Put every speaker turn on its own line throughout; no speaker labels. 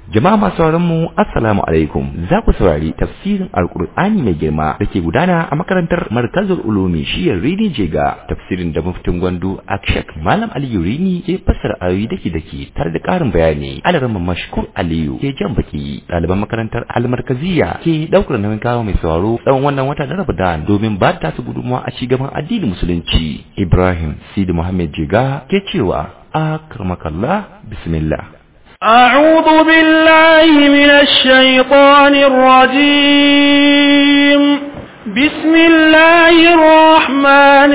Jama'a masu sauraron mu assalamu alaikum za ku saurari tafsirin alkur'ani mai girma da ke gudana a makarantar markazul ulumi shiyar rini jega tafsirin da muftin gwandu akshak malam aliyu rini ke fassara ayoyi dake dake tare da karin bayani alaran mashkur aliyu ke jan baki ɗaliban makarantar almarkaziya ke ɗaukar nauyin kawo mai sauraro tsawon wannan wata na ramadan domin ba ta su gudunmawa a cigaban addinin musulunci ibrahim sidi muhammad jega ke cewa akramakallah bismillah
أعوذ بالله من الشيطان الرجيم بسم الله الرحمن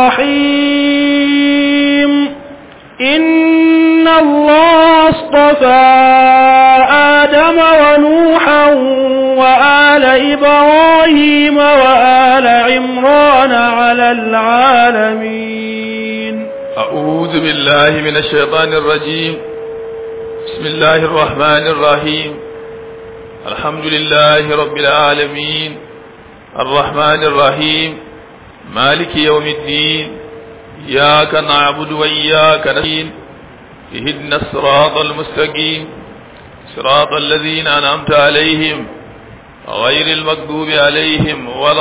الرحيم إن الله اصطفى آدم ونوحا وآل إبراهيم وآل عمران على العالمين
أعوذ بالله من الشيطان الرجيم بسم الله الرحمن الرحيم الحمد لله رب العالمين الرحمن الرحيم مالك يوم الدين إياك نعبد وإياك نستعين اهدنا الصراط المستقيم صراط الذين أنعمت عليهم غير المكذوب عليهم ولا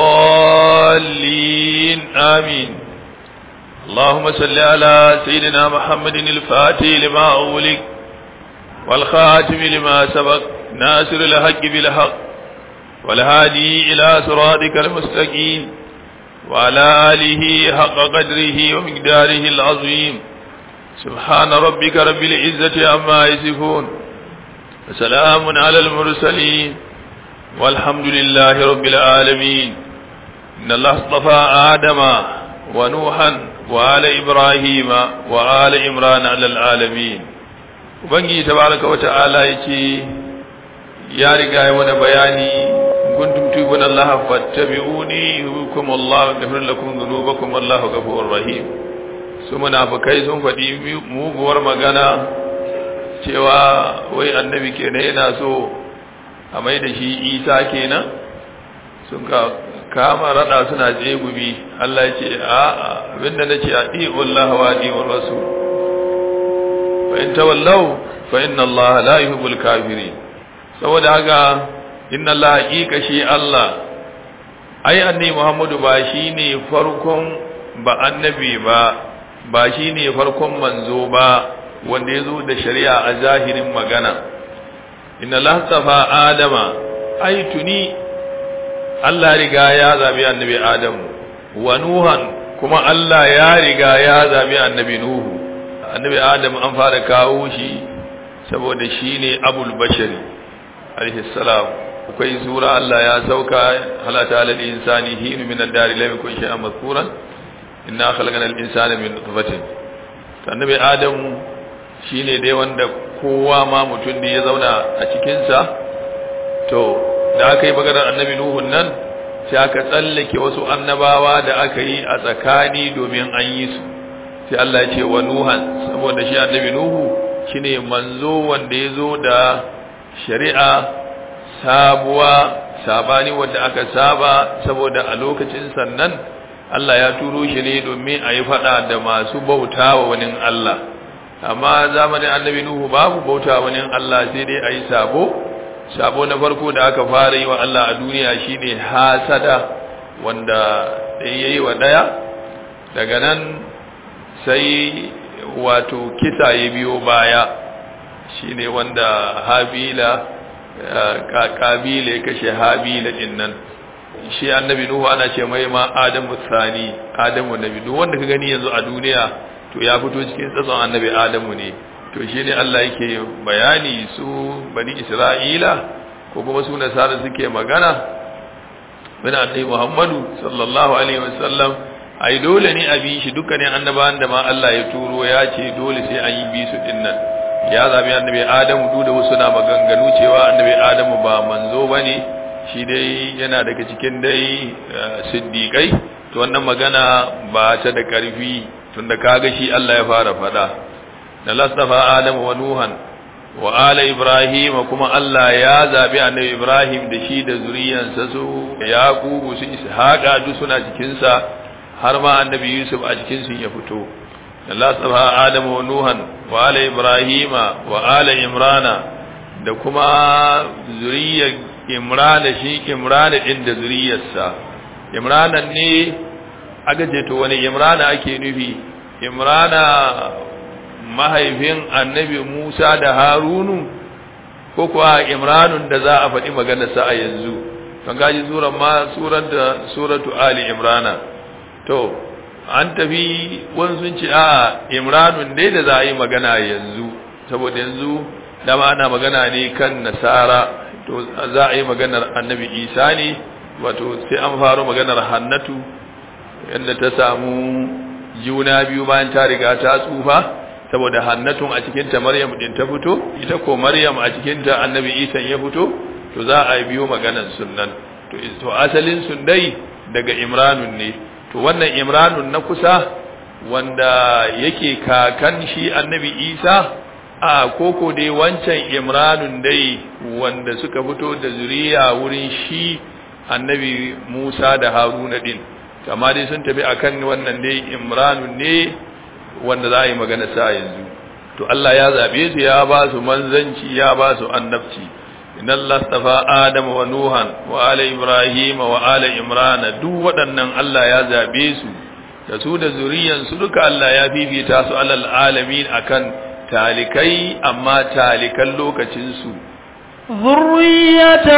الضالين آمين اللهم صل على سيدنا محمد الفاتح لما أغلق والخاتم لما سبق ناصر الحق بالحق والهادي إلى صراطك المستقيم وعلى آله حق قدره ومقداره العظيم سبحان ربك رب العزة عما يصفون وسلام على المرسلين والحمد لله رب العالمين إن الله اصطفى آدم ونوحا وآل إبراهيم وآل عمران على العالمين ubangiji tabaraka wa ta'ala yace ya riga ya wani bayani kuntum tubun Allah fattabi'uni yukum Allah yaghfir lakum dhunubakum wallahu ghafurur rahim su munafikai sun faɗi muguwar magana cewa wai annabi kenan yana so a mai da shi isa kenan sun ka kama rada suna jegubi Allah ya ce a abinda nace a Allah wa di'ur rasul فإن تولوا فإن الله لا يحب الكافرين saboda haka inna Allah haqiqa shi Allah ai annabi Muhammadu ba shine farkon ba annabi ba ba shine farkon manzo ba wanda yazo da shari'a a zahirin magana inna Allah tafa adama ai tuni Allah riga ya zabi annabi Adamu wa nuhan kuma Allah ya riga ya zabi annabi Nuhu annabi adam an fara kawo shi saboda shi ne abul bashari alaihissalam akwai sura Allah ya sauka halata alal insani hinu min ad-dari lam yakun shay'an mazkuran inna khalaqna al-insana min nutfatin annabi adam shine dai wanda kowa ma mutum ne ya zauna a cikin sa to da aka yi maganar annabi nuhun nan sai aka tsallake wasu annabawa da aka yi a tsakani domin an yi su sai Allah ya ce wa Nuhan saboda shi annabi Nuhu shine manzo wanda ya zo da shari'a sabuwa sabani wanda aka saba saboda a lokacin sannan Allah ya turo shi ne domin a yi fada da masu bautawa wani Allah amma zamanin annabi Nuhu babu bautawa wani Allah sai dai a yi sabo sabo na farko da aka fara yi wa Allah a duniya shine hasada wanda ɗaya yi wa ɗaya daga nan sai wato kisa ya biyo baya shine wanda habila kabila ya kashe habila din nan shi annabi nuhu ana ce mai ma adamu sani adamu nabi duk wanda ka gani yanzu a duniya to ya fito cikin tsatson annabi adamu ne to shine Allah yake bayani su bani isra'ila ko kuma su nasara suke magana bin annabi muhammadu sallallahu alaihi wasallam ai dole ne a bi shi dukkanin annabawan da ma Allah ya turo ya ce dole sai an yi bi su din nan ya zabi annabi Adamu duk da wasu na maganganu cewa annabi Adamu ba manzo bane shi dai yana daga cikin dai siddiqai to wannan magana ba ta da karfi tunda kaga shi Allah ya fara fada da lastafa Adamu wa Nuhan wa ala Ibrahim kuma Allah ya zabi annabi Ibrahim da shi da zuriyansa su Yaqubu su Ishaqa duk suna cikin sa har ma annabi Yusuf a cikin su ya fito Allah sabaha Adamu wa Nuhan wa ala Ibrahima wa ala Imrana da kuma zuriyar imrana shi imrana din da zuriyarsa imranan ne aka ce to wani imrana ake nufi imrana mahaifin annabi musa da harunu ko kuwa imranun da za a faɗi maganarsa a yanzu kan gaji suran ma surar da suratu ali imrana to an tafi wani sun ce a imranun dai da za a yi magana yanzu saboda yanzu dama ana magana ne kan nasara to za a yi maganar annabi isa ne wato sai an faro maganar hannatu yadda ta samu juna biyu bayan ta riga ta tsufa saboda hannatun a cikinta maryam din ta fito ita ko maryam a cikinta annabi isa ya fito to za a biyo maganar sunnan to to asalin sun dai daga imranun ne to wannan imranun na kusa wanda yake kakan shi annabi isa a koko dai wancan imranun dai wanda suka fito da zuriya wurin shi annabi musa da haruna din amma dai sun tafi akan wannan dai imranun ne wanda za a yi magana sa yanzu to Allah ya zabe su ya ba su manzanci ya ba su annabci inna Allah stafa Adam wa Nuhan wa ala Ibrahim wa ala Imran duk waɗannan Allah ya zabe su da su da zuriyan su duka Allah ya fifita su alal alamin akan talikai amma talikan lokacin su
ذرية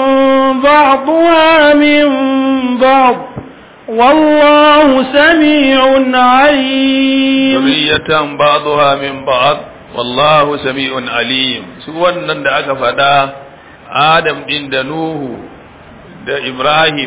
بعضها من بعض والله سميع عليم
ذرية بعضها من بعض والله سميع عليم su wannan da aka faɗa Adam din da Nuhu da Ibrahim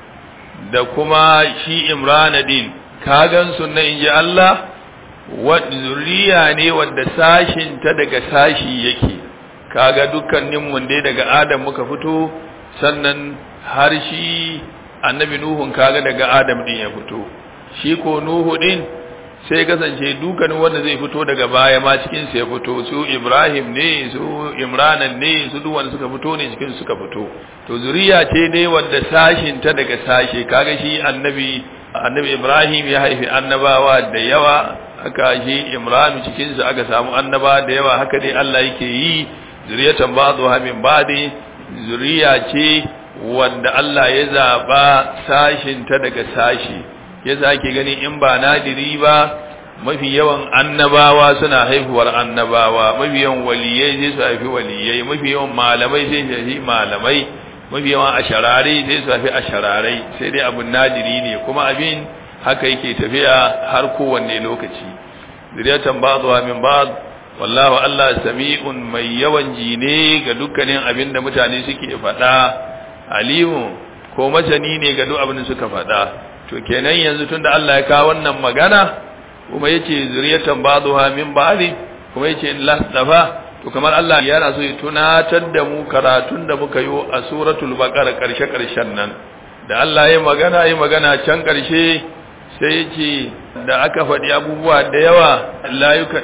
da kuma shi Imran din kagan su na inji Allah wa zuriya ne wanda sashin ta daga sashi yake kaga dukkanin mun dai daga Adam muka fito sannan har shi annabi nuhun kaga daga adam din ya fito shi ko nuhu din sai kasance dukkanin wanda zai fito daga baya ma cikin sa ya fito su ibrahim ne su imranan ne su duk wanda suka fito ne cikin suka fito to zuriya ce ne wanda sashin ta daga sashe kaga shi annabi annabi ibrahim ya haifi annabawa da yawa haka shi imran cikin sa aka samu annaba da yawa haka dai Allah yake yi zuriyatan ba'dha min ba'di zuriya ce wanda Allah ya zaɓa sashinta daga sashi ya ake gani in ba nadiri ba mafi yawan annabawa suna haihuwar annabawa mafi yawan waliyai sai su haifi waliyai mafi yawan malamai sai su haifi malamai mafi yawan asharare sai su haifi ashararai sai dai abun nadiri ne kuma abin haka yake tafiya har kowanne lokaci zuriyatan ba'dha min ba'd wallahu Allah sami'un mai yawan jine ga dukkanin abin da mutane suke faɗa alimu ko masani ne ga duk abin da suka faɗa to kenan yanzu tunda Allah ya kawo wannan magana kuma yace zuriyatan ba'dha min ba'di kuma yace in lastafa to kamar Allah yana so ya tunatar da mu karatun da muka yi a suratul baqara karshe karshen nan da Allah ya magana ya magana can karshe sai yace da aka faɗi abubuwa da yawa la yuka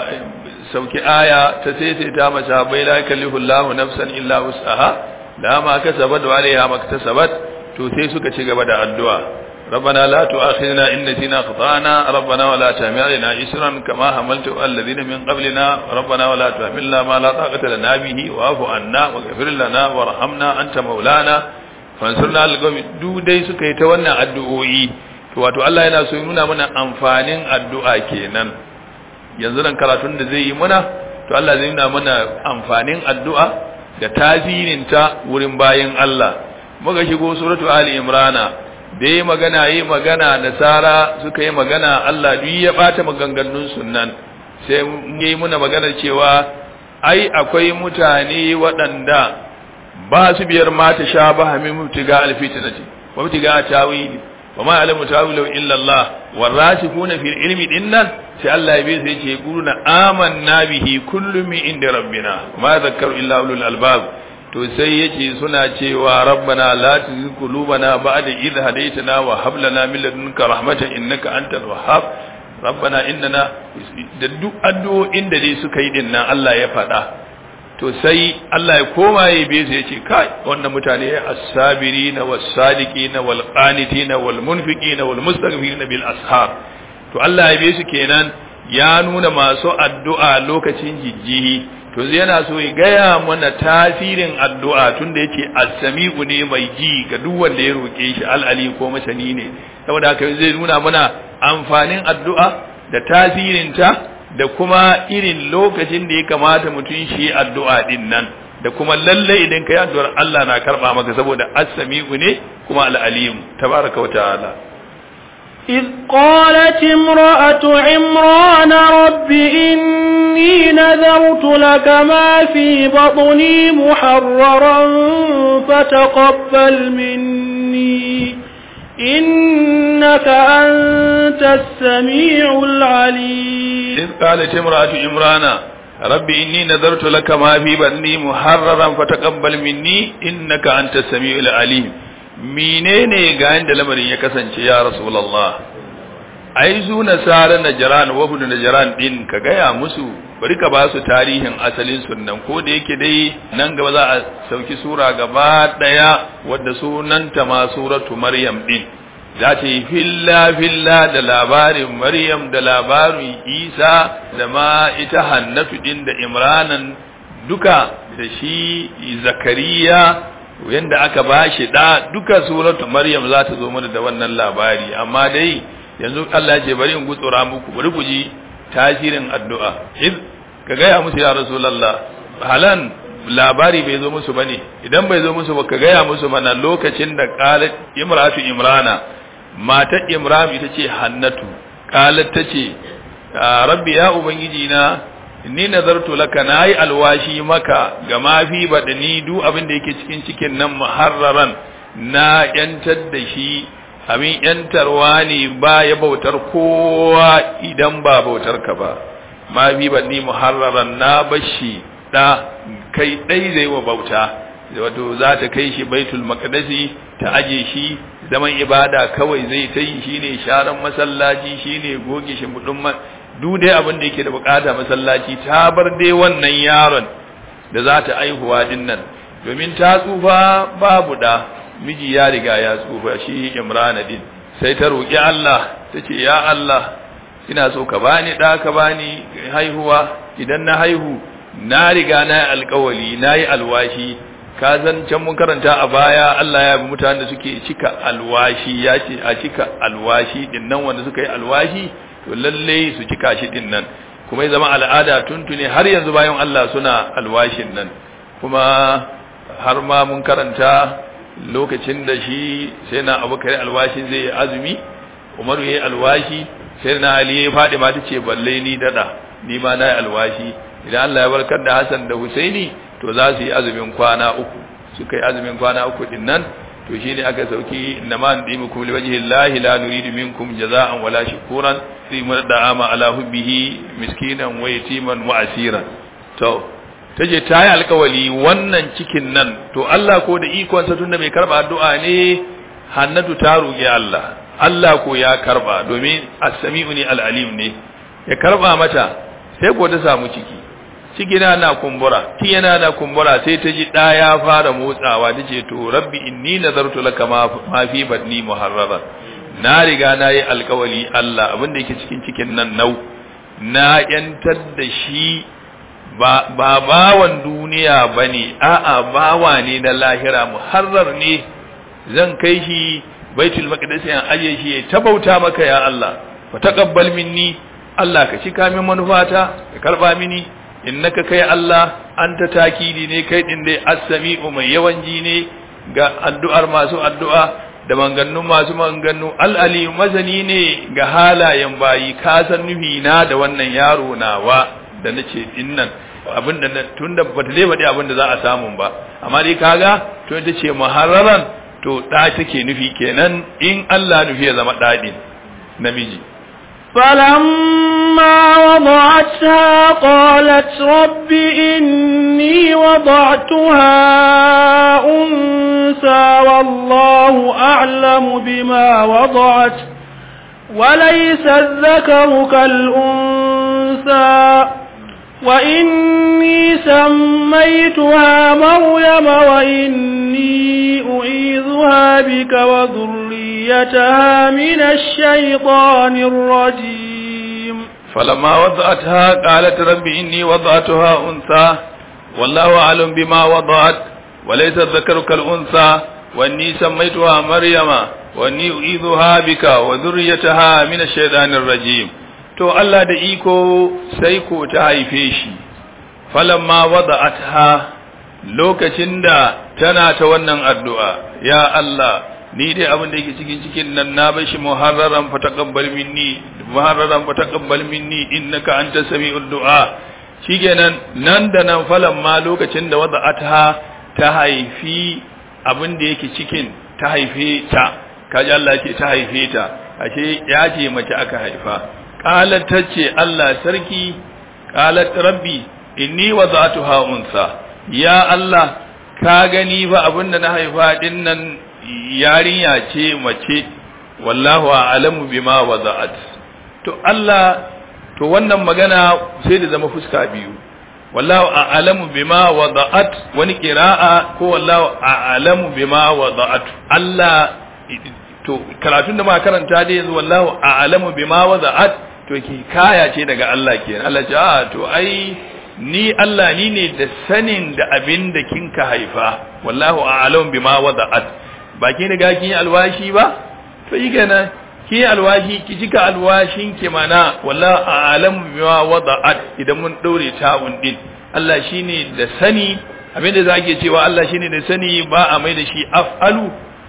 sauki aya ta sai sai ta masa bai la yakallifu Allahu nafsan illa wus'aha da ma kasabat wa alaiha maktasabat to sai suka ci gaba da addu'a ربنا لا تؤاخذنا إن نسينا خطأنا ربنا ولا تحمل علينا إسرا كما حملت الذين من قبلنا ربنا ولا تحملنا ما لا طاقة لنا به واعف عنا واغفر لنا وارحمنا أنت مولانا فانصرنا على القوم duk dai suka yi ta wannan addu'o'i to wato Allah yana so ya nuna mana amfanin addu'a kenan yanzu nan karatun da zai yi muna to Allah zai nuna mana amfanin addu'a da tasirinta wurin bayin Allah muka shigo suratu ali imrana da yi magana yi magana nasara suka yi magana Allah duk ya bata maganganun sunan sai yi muna magana cewa ai akwai mutane waɗanda ba su biyar mata sha ba hamin mutiga alfitinati wa mutiga tawili wa ma alamu tawilu illa Allah warasikuna fil ilmi dinnan sai Allah ya bi sai ce quluna amanna bihi kullu min inda rabbina ma dhakkaru illa ulul albab to sai yace suna cewa rabbana la tuzigh qulubana ba'da idh hadaytana wa hab lana min ladunka rahmatan innaka antal wahhab rabbana innana da duk addu'o'in da dai suka yi din nan Allah ya faɗa to sai Allah ya koma ya be su yace kai wannan mutane as-sabirina was-sadiqina wal-qanitina wal-munfiqina wal-mustaghfirina bil ashar to Allah ya be su kenan ya nuna masu addu'a lokacin jijjihi to yana so ya gaya mana tasirin addu'a tunda yace as-sami'u ne mai ji ga duk wanda ya roke shi al-ali ko masani ne saboda haka zai nuna mana amfanin addu'a da tasirinta da kuma irin lokacin da ya kamata mutum shi addu'a din nan da kuma lalle idan kai addu'ar Allah na karba maka saboda as-sami'u ne kuma al-alim tabaraka wa ta'ala
إذ قالت امرأة عمران رب إني نذرت لك ما في بطني محررا فتقبل مني إنك أنت السميع العليم
إذ قالت امرأة عمران رب إني نذرت لك ما في بطني محررا فتقبل مني إنك أنت السميع العليم menene ga yanda lamarin ya kasance ya rasulullah ai su nasara najran wafudu najran din ka gaya musu bari ka ba su tarihin asalin sunnan ko da yake dai nan gaba za a sauki sura gaba daya wadda sunanta ma suratu maryam din za ta yi filla filla da labarin maryam da labarin isa da ma ita hannatu din da imranan duka da shi zakariya yanda aka bashi da duka suratu maryam za ta zo mana da wannan labari amma dai yanzu Allah ya ce bari in gutsura muku bari ku ji tasirin addu'a iz ka gaya musu ya rasulullah halan labari bai zo musu bane idan bai zo musu ba ka gaya musu mana lokacin da qalat imratu imrana matar imram ita ce hannatu qalat tace rabbi ya ubangiji na ni nazartu laka nayi alwashi maka ga mafi badani duk abin da yake cikin cikin nan muharraran na yantar da shi abin yantarwa ne ba ya bautar kowa idan ba bautar ka ba mafi badani muharraran na bashi da kai dai zai wa bauta wato za ta kai shi baitul maqdisi ta aje shi zaman ibada kawai zai ta yi shine sharan masallaci shine goge shi mudun duk dai abin da yake da bukata masallaci ta bar dai wannan yaron da za ta aihuwa din nan domin ta tsufa babu da miji ya riga ya tsufa shi imrana din sai ta roƙi Allah ta ce ya Allah ina so ka bani da ka bani haihuwa idan na haihu na riga na yi alkawali na yi alwashi ka zan can mun karanta a baya Allah ya bi mutanen da suke cika alwashi ya ce a cika alwashi din nan wanda suka yi alwashi to lalle su cika shi din nan kuma ya zama al'ada tuntune har yanzu bayan Allah suna alwashin nan kuma har ma mun karanta lokacin da shi sai na abubakar alwashi zai yi azumi umaru ya yi alwashi sai na ali ya faɗi ma ta ce balle ni dada ni ma na yi alwashi idan Allah ya barkar da Hassan da Husaini to za su yi azumin kwana uku suka yi azumin kwana uku din nan to shine aka sauki innama nadimukum liwajhi llahi la nuridu minkum jazaa'an wala shukuran sai mun da'ama ala hubbihi miskinan wa yatiman wa asiran to taje ta yi alkawali wannan cikin nan to Allah ko da ikon sa tunda mai karba addu'a ne hannatu ta roƙi Allah Allah ko ya karba domin as-sami'u ni al-alim ne ya karba mata sai ko ta samu ciki ciki na na kumbura ki yana na kumbura sai ta ji da ya fara motsawa tace to rabbi inni nazartu laka ma fi badni muharraran na riga na yi alkawali Allah abinda yake cikin cikin nan nau na yantar da shi ba bawan duniya bane a'a bawa ne na lahira muharrar ne zan kai shi baitul maqdis yan aje shi ta bauta maka ya Allah fa taqabbal minni Allah ka cika min manufata ka karba mini innaka kai Allah anta takidi ne kai din dai as-sami'u mai yawan ji ne ga addu'ar masu addu'a da mangannun masu manganu al'ali mazani ne ga halayen bayi ka san nufi na da wannan yaro nawa da nace dinnan abinda tunda bata dai bade abinda za a samu ba amma dai kaga to ita ce muharraran to da take nufi kenan in Allah nufi ya zama dadin namiji
فلما وضعتها قالت رب إني وضعتها أنثى والله أعلم بما وضعت وليس الذكر كالأنثى وإني سميتها مريم وإني أعيذها بك وذريتها من الشيطان الرجيم
فلما وضعتها قالت رب إني وضعتها أنثى والله أعلم بما وضعت وليس الذكر كالأنثى وإني سميتها مريم وإني أعيذها بك وذريتها من الشيطان الرجيم to Allah da iko sai ko ta haife shi falamma wada'atha lokacin da tana ta wannan addu'a ya Allah ni dai abin da yake cikin cikin nan na bashi muharraran fa taqabbal minni muharraran fa taqabbal minni innaka antas sami'ud du'a shikenan nan da nan falamma lokacin da wada'atha ta haifi abin da yake cikin ta haife ta kaji Allah ce ta haife ta ashe ya ce mace aka haifa qalat tace Allah sarki qalat rabbi inni wada'tuha unsa ya Allah ka gani ba abinda na haifa din nan yarinya ce mace wallahu a'lamu bima wada'at to Allah to wannan magana sai da zama fuska biyu wallahu a'lamu bima wada'at wani qira'a ko wallahu a'lamu bima wada'at Allah to karatun da ma karanta dai yanzu wallahu a'lamu bima wada'at to ki kaya ce daga Allah kenan Allah ce a to ai ni Allah ni ne da sanin da abin da kinka haifa wallahu a'lamu bima wada'at ba ki riga kin yi alwashi ba to yi kenan ki yi alwashi ki jika alwashin ki mana wallahu a'lamu bima wada'at idan mun daure ta'un din Allah shine da sani abin da zake cewa Allah shine da sani ba a mai da shi af'alu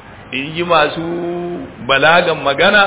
in ji masu balagan magana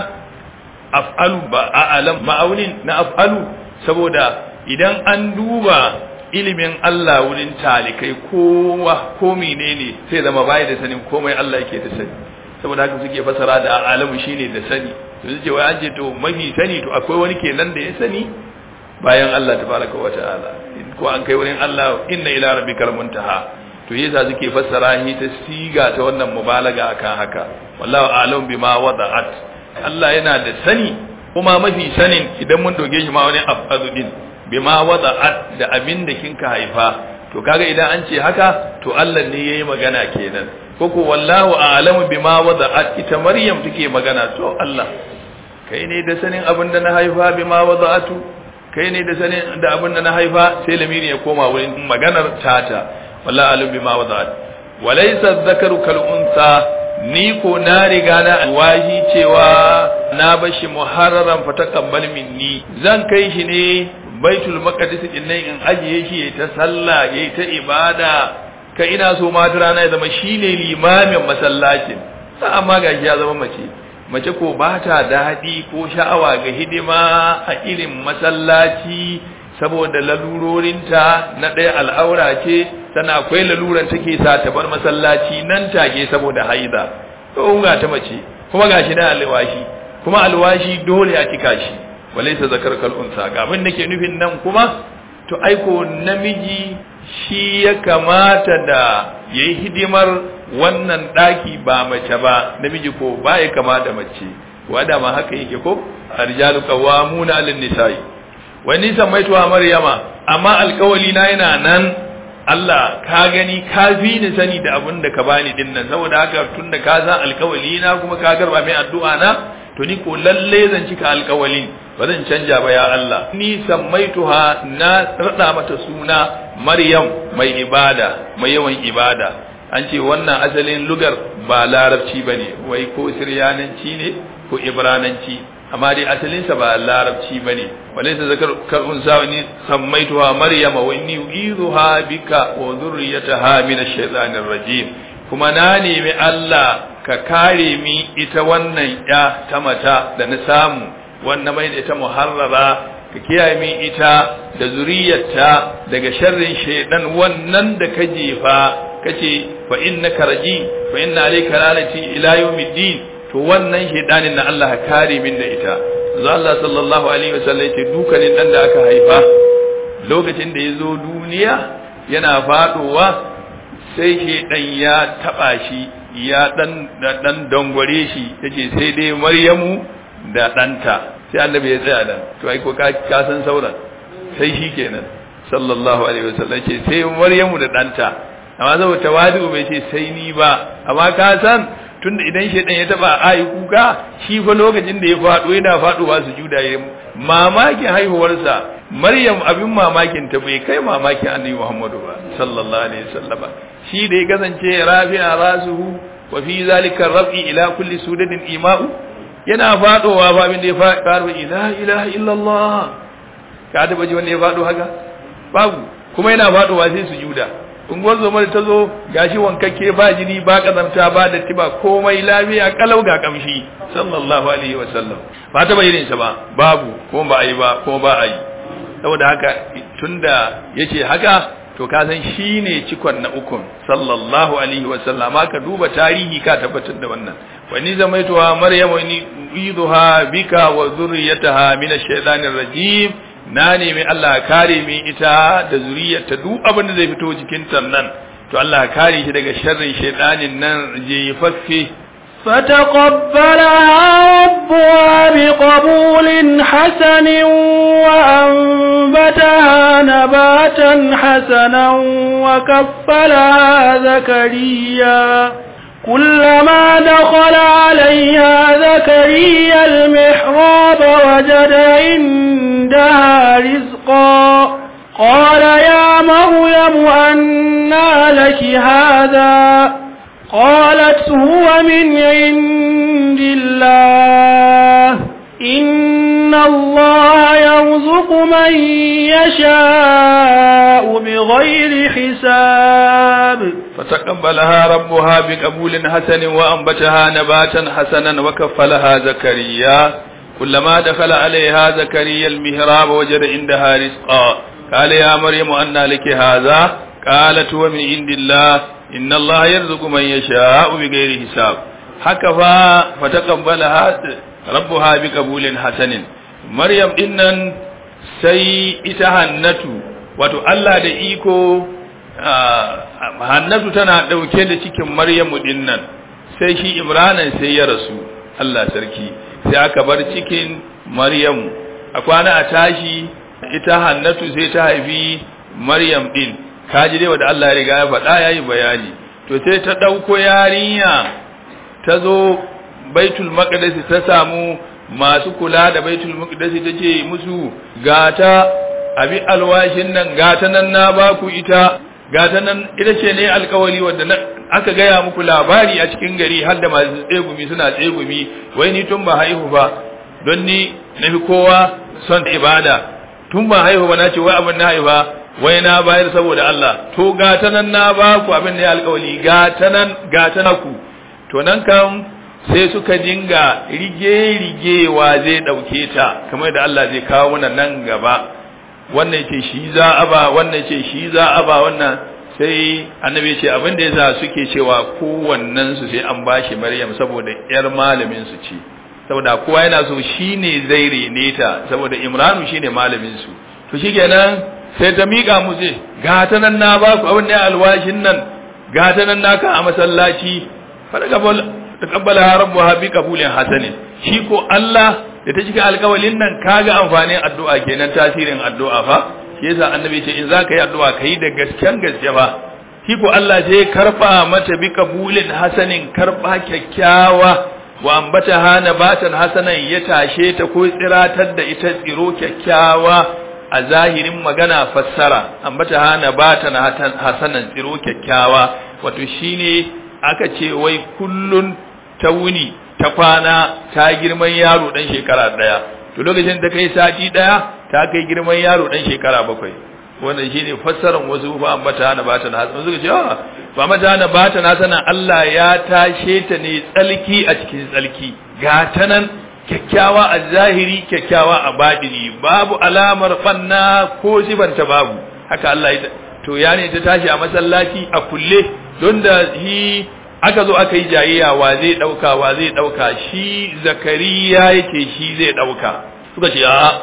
af'alu ba a'lam ma'aunin na af'alu saboda idan an duba ilimin Allah wurin talikai kowa ko menene sai zama bai da sanin komai Allah yake da sani saboda haka suke fasara da a'lamu shine da sani to suke wai an ce to mafi sani to akwai wani kenan da ya sani bayan Allah tabaraka wa ta'ala ko an kai wurin Allah inna ila rabbikal muntaha to yasa suke fassara shi ta siga ta wannan mubalaga akan haka wallahu a'lam bima wada'at Allah yana da sani kuma mafi sanin idan mun doge shi ma wani afadu din bima wada'at da abin da kinka haifa to kaga idan an ce haka to Allah ne yayi magana kenan koko wallahu a'lamu bima wada'at ita Maryam take magana to Allah kai ne da sanin abin da na haifa bima wada'atu kai ne da sanin da abin da na haifa sai lamiri ya koma wurin maganar tata wallahi alim bima wada'at walaysa dhakaru kal unsa ni ko na riga na alwahi cewa na bashi muharraran fa taqabbal minni zan kai shi ne baitul maqdis din nan in ajiye shi yayi ta sallah yayi ta ibada ka ina so ma ta rana ya zama shine limamin masallacin sa amma gashi ya zama mace mace ko ba ta daɗi ko sha'awa ga hidima a irin masallaci saboda lalurorinta na ɗaya al'aura ce tana akwai laluran take sa ta bar masallaci nan take saboda haida to ga ta mace kuma gashi na alwashi kuma alwashi dole a cika shi walaysa zakar kal unsa ga abin da ke nufin nan kuma to aiko namiji shi ya kamata da yayi hidimar wannan daki ba mace ba namiji ko ba ya kama da mace wada ma haka yake ko arjalu qawamuna 'alan nisa'i wa ni samaituha maryama amma alkawali na yana nan Allah ka gani ka fi ni sani da abin da ka bani din nan saboda haka tunda ka san alkawali na kuma ka garba mai addu'a na to ni ko lalle zan cika alkawalin ba zan canja ba ya Allah ni sammaituha na rada mata suna Maryam mai ibada mai yawan ibada an ce wannan asalin lugar ba larabci bane wai ko siryananci ne ko ibrananci amma dai asalinsa ba larabci bane walaysa zakar karun sawani sammaituha maryama wa inni uizuha bika wa dhurriyyataha min ash-shaytanir rajim kuma na nemi Allah ka kare mi ita wannan ya ta mata da na samu wannan mai da ita muharrara ka kiyaye mi ita da zuriyarta daga sharrin shaydan wannan da ka jefa kace fa innaka rajim fa inna alayka lanati ila yawmiddin to wannan shaydanin na Allah ka kare min da ita za Allah sallallahu alaihi wasallam ce dukanin dan da aka haifa lokacin da yazo duniya yana fadowa sai shaydan ya taba shi ya dan dan dangware shi yace sai dai Maryamu da danta sai annabi ya tsaya dan to ai ko ka san sauran sai shi kenan sallallahu alaihi wasallam ce sai Maryamu da danta amma saboda tawadu bai ce sai ni ba amma ka san tunda idan shedan ya taba ayi kuka shi fa lokacin da ya fado yana faduwa sujuda mamakin haihuwarsa maryam abin mamakin ta bai kai mamakin annabi muhammadu ba sallallahu alaihi wasallam shi da ya kasance rafi'a rasuhu wa fi zalika rafi ila kulli sudadin ima'u yana fadowa ba abin da ya faɗo ila ilaha illallah ka taba ji wanda ya faɗo haka babu kuma yana fadowa sai sujuda unguwar zoma da ta zo gashi wankakke ba jini ba kazamta ba da tiba komai lafiya kalau ga kamshi sallallahu alaihi wasallam ba ta bayyana sa ba babu ko ba a yi ba ko ba a yi saboda haka tunda yace haka to ka san shine cikon na ukun sallallahu alaihi wasallam ka duba tarihi ka tabbatar da wannan wa ni zamaituha maryam wa ni uidha bika wa zurriyataha min ash-shaytanir rajim na nemi Allah kare mi ita da zuriyarta duk abin da zai fito jikin nan to Allah kare shi daga sharrin shaytanin nan jefaffe
فتقبلها ربها بقبول حسن وأنبتها نباتا حسنا وكفلها زكريا كلما دخل عليها زكريا المحراب وجد عندها رزقا قال يا مريم أنى لك هذا قالت هو من عند الله إن الله يرزق من يشاء بغير حساب
فتقبلها ربها بقبول حسن وأنبتها نباتا حسنا وكفلها زكريا كلما دخل عليها زكريا المهراب وجد عندها رزقا قال يا مريم أنى لك هذا قالت هو من عند الله إن الله يرزق من يشاء بغير حساب هكذا فتقبلها ربها بقبول حسن مريم إنن sai ita hannatu wato Allah da iko hannatu tana ɗauke da cikin maryamu dinnan sai shi imranan sai ya rasu Allah sarki sai aka bar cikin maryamu a kwana a tashi ita hannatu sai ta haifi maryam din kaji dai wanda Allah ya riga ya faɗa yayi bayani to sai ta ɗauko yarinya ta zo baitul maqdis ta samu masu kula da baitul maqdis ta ce musu gata abi alwashin nan gata nan na baku ita gata nan ita ce ne alkawari wanda aka gaya muku labari a cikin gari har da masu tsegumi suna tsegumi wai ni tun ba haihu ba don ni na fi kowa son ibada tun ba haihu ba na ce wai abin na haifa wai na bayar saboda Allah to gata nan na baku abin da ya alkawari gata nan gata na ku to nan kan sai suka dinga rige-rigewa zai ɗauke ta kamar da Allah zai kawo mana nan gaba wannan ce shi za a ba wannan ce shi za a ba wannan sai annabi ce abin da yasa suke cewa kowannen su sai an bashi Maryam saboda yar malamin su ce saboda kowa yana so shine zai rene ta saboda Imranu shine malamin su to shikenan sai ta mika mu ce ga ta nan na ba ku abin da alwashin nan ga ta nan naka a masallaci fa daga taqabbala rabbuha bi qabulin hasanin shi ko Allah da ta cika alƙawalin nan kaga amfanin addu'a kenan tasirin addu'a fa shi yasa annabi ce in zaka yi addu'a kai da gasken gaske fa shi ko Allah sai karba mata bi qabulin hasanin karba kyakkyawa wa ambata hana batan hasanan ya tashe ta ko tsiratar da ita tsiro kyakkyawa a zahirin magana fassara ambata hana batan hasanan tsiro kyakkyawa wato shine aka ce wai kullun ta wuni ta kwana ta girman yaro dan shekara daya to lokacin da kai sati daya ta kai girman yaro dan shekara bakwai wannan shine fassarar wasu fa ambata na bata na hasan suka ce ah ba mata na bata na sanan Allah ya tashe ta ne tsalki a cikin tsalki ga ta nan kyakkyawa a zahiri kyakkyawa a badini babu alamar fanna ko sibanta babu haka Allah ya to ya ne ta tashi a masallaci a kulle don da shi aka zo aka yi jayayya wa zai dauka wa zai dauka shi zakariya yake shi zai dauka suka ce a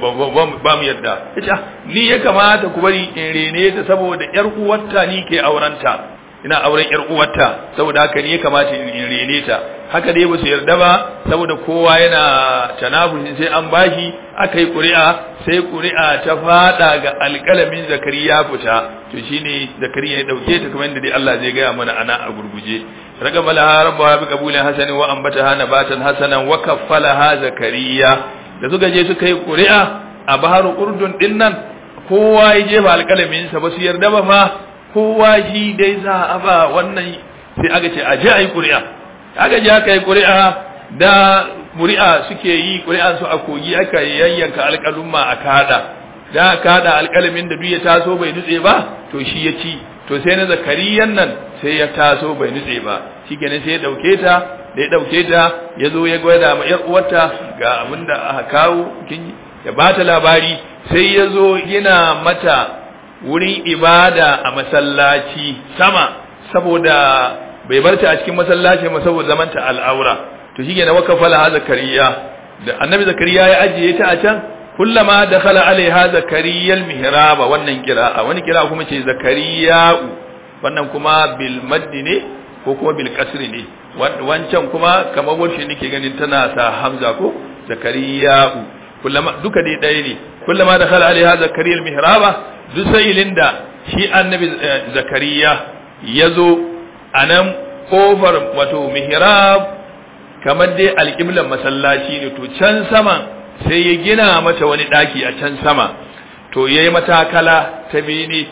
ba mu yadda ita ni ya kamata ku bari in rene ta saboda yar uwarta ni ke aurenta ina auren yar uwarta saboda haka ni ya kamata in rene ta haka dai ba su yarda ba saboda kowa yana tanafusin sai an bashi aka yi ƙuri'a sai ƙuri'a ta fada ga alƙalamin zakariya fita to shine zakariya ya dauke ta kamar yadda dai Allah zai gaya mana ana a gurguje raqaba laha rabbaha bi qabulin hasanin wa anbataha nabatan hasanan wa kaffalaha zakariya da suka je suka yi ƙuri'a a bahar urdun din nan kowa ya jefa alƙalamin sa ba su yarda ba fa kowa shi dai za a ba wannan sai aka ce a je a yi ƙuri'a aka je aka yi ƙuri'a da ƙuri'a suke yi ƙuri'a su a kogi aka yayyanka alƙalumma a kada da kada alƙalamin da duk ya taso bai nutse ba to shi ya ci to sai na zakariyan nan sai ya taso bai nutse ba shikenan sai ya dauke ta da ya dauke ta ya zo ya gwada ma yar uwarta ga abin da aka kawo kin ya bata labari sai ya zo yana mata wurin ibada a masallaci sama saboda bai bar ta a cikin masallaci ma saboda zamanta al'aura to shikenan wakafala ha zakariya da annabi zakariya ya ajiye ta a can kullama dakhala alaiha zakariya almihrab wannan qira'a wani qira'a kuma ce zakariya wannan kuma bil maddi ne ko kuma bil kasri ne wancan kuma kamar wacce nake ganin tana sa hamza ko zakariya kullama duka dai ɗaya ne kullama dakhala alaiha zakariya almihrab duk sa'ilin da shi annabi zakariya yazo anan kofar wato mihrab kamar dai alƙiblan masallaci ne to can sama sai ya gina mata wani ɗaki a can sama to ya yi matakala ta bene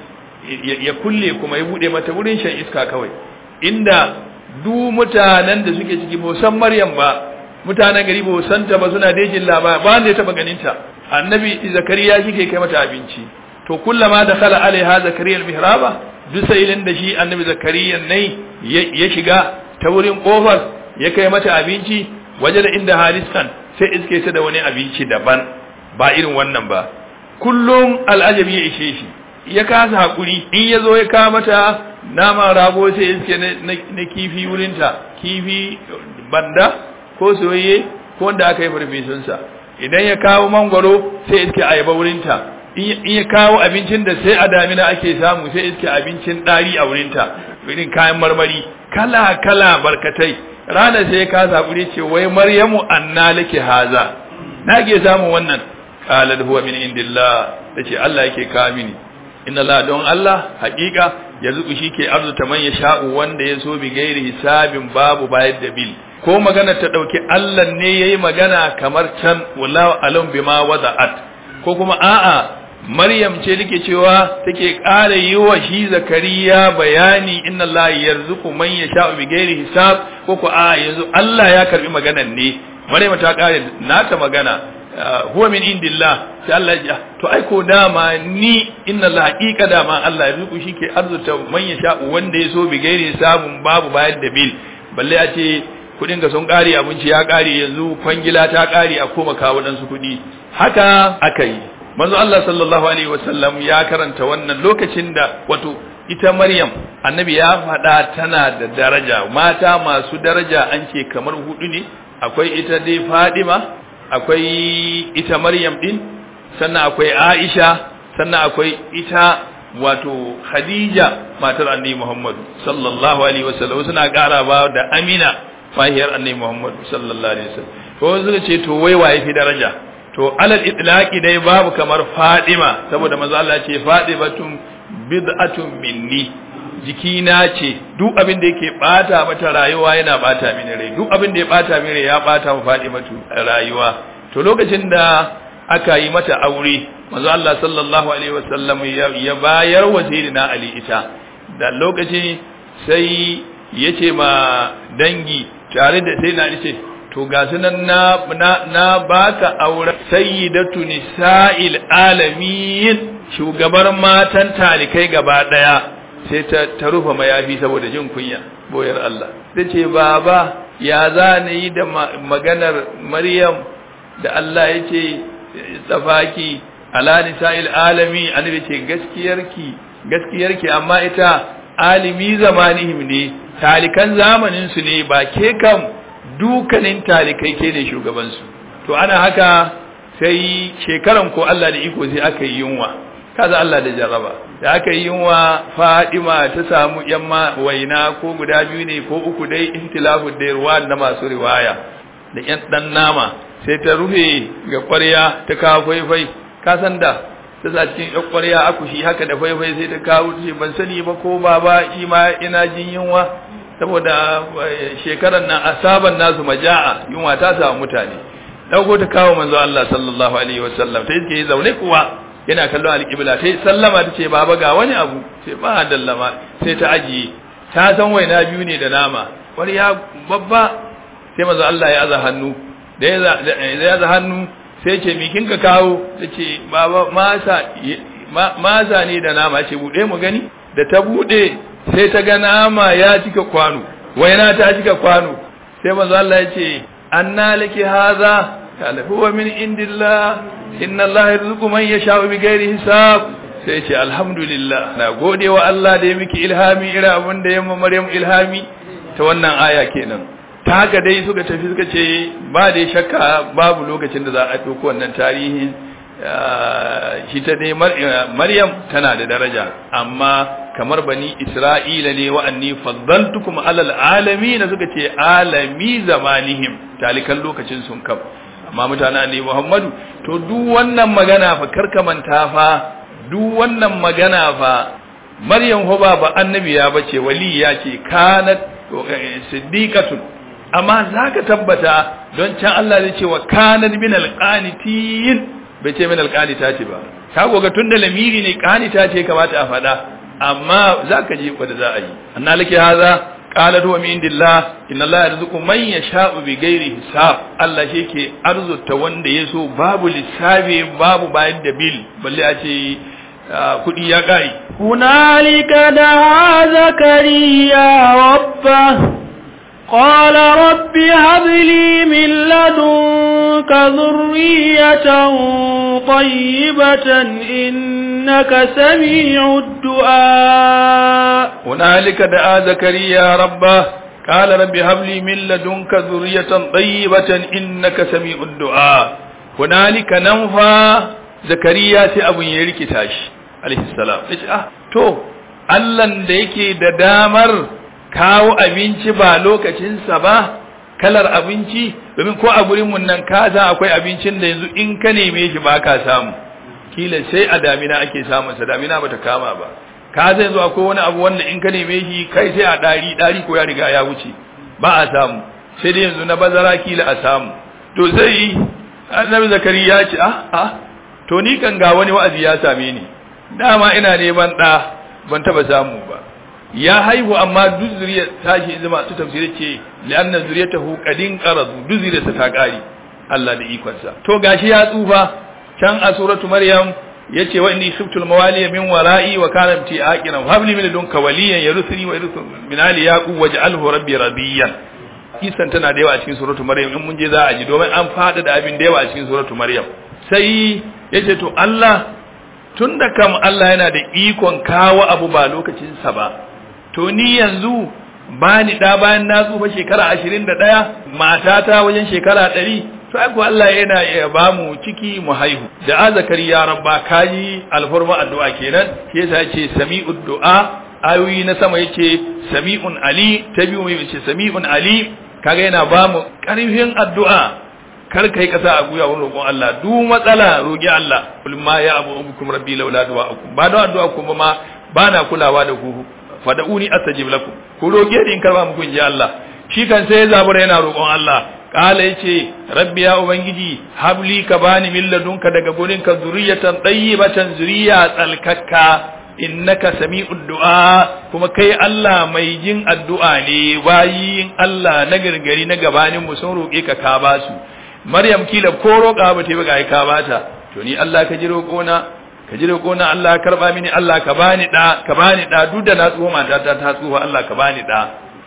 ya kulle kuma ya buɗe mata wurin shan iska kawai inda du mutanen da suke ciki ba san maryam ba mutanen gari ba san ta ba suna dejin labari ba wanda ya taɓa ganinta annabi zakariya shi ke kai mata abinci to kullama da khala alaiha zakariya almihraba duk sa'ilin da shi annabi zakariya ne ya shiga ta wurin kofar ya kai mata abinci waje da inda hariskan sai iske ta da wani abinci daban ba irin wannan ba kullum al'ajabi ya ishe shi ya kasa hakuri in ya zo ya kawo mata naman rago sai iske na kifi wurinta kifi banda ko soyayye ko wanda aka yi farfesunsa idan ya kawo mangwaro sai iske ayaba wurinta in ya kawo abincin da sai a damina ake samu sai iske abincin ɗari a wurinta irin kayan marmari kala kala barkatai rana sai ya kasa hakuri ce wai maryamu anna laki haza na ke samun wannan qala huwa min indillah tace Allah yake ka mini inna Allah don Allah haƙiƙa yanzu shi ke arzuta man sha'u wanda ya so bi gairi hisabin babu bayar da bil ko magana ta dauki Allah ne yayi magana kamar can wallahu alam bima wada'at ko kuma a'a Maryam ce nake cewa take ƙara yi wa shi Zakariya bayani inna Allah yarzuqu man yasha'u bi ghairi hisab ko ko a yanzu Allah ya karbi maganan ne Maryam ta ƙare nata magana huwa min indillah sai Allah ya to ai ko dama ni inna Allah haqiqa dama Allah yarzuqu shike arzuta man yasha'u wanda ya so bi ghairi hisabun babu bayar da bil balle a ce kudin ga sun ƙare abinci ya ƙare yanzu kwangila ta ƙare a koma kawo dan su kudi haka aka yi manzo Allah sallallahu alaihi wasallam ya karanta wannan lokacin da wato ita Maryam annabi ya faɗa tana da daraja mata masu daraja an ce kamar hudu ne akwai ita dai Fadima akwai ita Maryam din sannan akwai Aisha sannan akwai ita wato Khadija matar Annabi Muhammad sallallahu alaihi wasallam suna ƙara ba da Amina fahiyar Annabi Muhammad sallallahu alaihi wasallam ko suka ce to wai waye fi daraja to alal itlaqi dai babu kamar Fadima saboda manzo Allah ce Fadimatun bid'atun minni jikina ce duk abin da yake bata mata rayuwa yana bata mini rai duk abin da ya bata mini rai ya bata mu Fadimatu rayuwa to lokacin da aka yi mata aure manzo Allah sallallahu alaihi wasallam ya bayar wa sayyidina Ali ita da lokaci sai yace ma dangi tare da sayyidina Ali ce to ga sunan na na, na baka aure sayyidatu nisa'il alamin shugabar matan talikai gaba daya sai ta, ta rufe mayafi saboda jin kunya boyar Allah sai ce baba ya za ni yi da maganar Maryam da Allah ya ce tsafaki ala nisa'il alami annabi ce gaskiyarki gaskiyarki amma ita alimi zamanihim ne talikan zamanin su ne ba ke kam dukanin talikai ke ne shugabansu to ana haka sai shekaran ko Allah da iko sai aka yi yunwa kaza Allah da jarraba da aka yi yunwa Fadima ta samu yamma waina ko guda biyu ne ko uku dai ihtilafu da ruwa na masu riwaya da yan dan nama sai ta rufe ga ƙwarya ta kawo faifai ka san da ta sa cikin yan ƙwarya akushi haka da faifai sai ta kawo ce ban sani ba ko baba shi ma ina jin yunwa saboda shekarar nan asaban nasu maja'a yunwa ta samu mutane dauko ta kawo manzo Allah sallallahu alaihi wasallam ta yake zaune kuwa yana kallon alƙibla ta sallama ta ce baba ga wani abu ce ba dallama sai ta ajiye ta san waina biyu ne da nama wani ya babba sai manzo Allah ya aza hannu da ya aza hannu sai ce mi kin ka kawo ta ce baba masa masa ne da nama ce bude mu gani da ta bude sai ta ga nama ya cika kwano waina ta cika kwano sai manzo Allah ya ce anna laki hadha kala huwa min indillah inna Allah yarzuqu man yasha'u bighairi hisab sai ce alhamdulillah na gode wa Allah da ya miki ilhami irin abin da ya ma Maryam ilhami ta wannan aya kenan ta haka dai suka tafi suka ce ba da shakka babu lokacin da za a ɗauko wannan tarihin shi ta dai Maryam tana da daraja amma kamar bani Isra'ila ne wa'anni faddaltukum alal alamin suka ce alami zamanihim talikan lokacin sun kam amma mutane ne Muhammadu to duk wannan magana fa karkamanta fa duk wannan magana fa Maryam ho ba ba annabiya bace waliya ce kanat siddiqatun amma zaka tabbata don can Allah zai ce wa kanat min alqanitin bai ce min alqanita ce ba ka goga tunda lamiri ne qanita ce kamata a faɗa amma zaka ji wanda za a yi annalaki haza qalat wa min indillah inna allaha yarzuqu man yasha'u bighairi hisab Allah shi ke arzuta wanda yaso babu lissafi babu bayan da bil balle a ce kudi ya kai
hunalika da zakariya rabba قال رب هب لي من لدنك ذرية طيبة إنك سميع الدعاء
هنالك دعا زكريا ربه قال رب هب لي من لدنك ذرية طيبة إنك سميع الدعاء هنالك ننفى زكريا سي أبو يريكي تاش عليه السلام آه تو Allahn da yake da damar kawo abinci ba lokacinsa ba kalar abinci domin ko a gurin mun nan ka za akwai abincin da yanzu in ka neme shi ba ka samu kila sai a damina ake samun sa damina bata kama ba ka zai zuwa ko wani abu wanda in ka neme shi kai sai a dari dari ko ya riga ya wuce ba a samu sai dai yanzu na bazara kila a samu to sai annabi zakari ya ce ah ah to ni kan ga wani wa'azi ya same ni dama ina neman da ban taba samu ba ya haihu amma duk zuriyar tashi zama su tafsiri ce li'anna zuriyatahu qadin qaradu duk zuriyarsa ta kare Allah da ikonsa to gashi ya tsufa can a suratu maryam yace wa inni khiftul mawaliya min wara'i wa kana ti aqiran habli min ladunka waliyan yaruthuni wa yaruth min ali yaqub waj'alhu rabbi radiyan kisan tana da yawa a cikin suratu maryam in mun je za a ji domin an fada da abin da yawa a cikin suratu maryam sai yace to Allah tunda kam Allah yana da ikon kawo abu ba lokacin sa ba to ni yanzu ba ni da bayan na tsufa shekara 21 matata wajen shekara 100 to ai Allah yana iya ba mu ciki mu haihu da azakari ya rabba kaji alfarma addu'a kenan shi yasa yace sami'ud du'a ayoyi na sama yace sami'un ali ta biyu mai yace sami'un ali kaga yana ba mu karfin addu'a kar kai kasa a guya wurin roƙon Allah duk matsala roƙi Allah kul ma ya abu ubukum rabbi laula du'a'ukum ba da addu'a kuma ma bana kulawa da ku fada'uni astajib lakum ku roƙe ni in karba muku in ji Allah shi kan sai ya zabura yana roƙon Allah kala yace rabbi ya ubangiji habli ka bani min ladunka daga gurin ka zuriyatan tayyibatan zuriya tsalkakka innaka sami'ud du'a kuma kai Allah mai jin addu'a ne bayin Allah na gargari na gabanin mu sun roke ka ka ba su Maryam kila ko roƙa ba ta ba ga ka bata to ni Allah ka ji roƙona ka ji roƙona Allah karba mini Allah ka bani da ka bani da duk da na tsuwa mata ta ta tsuwa Allah ka bani da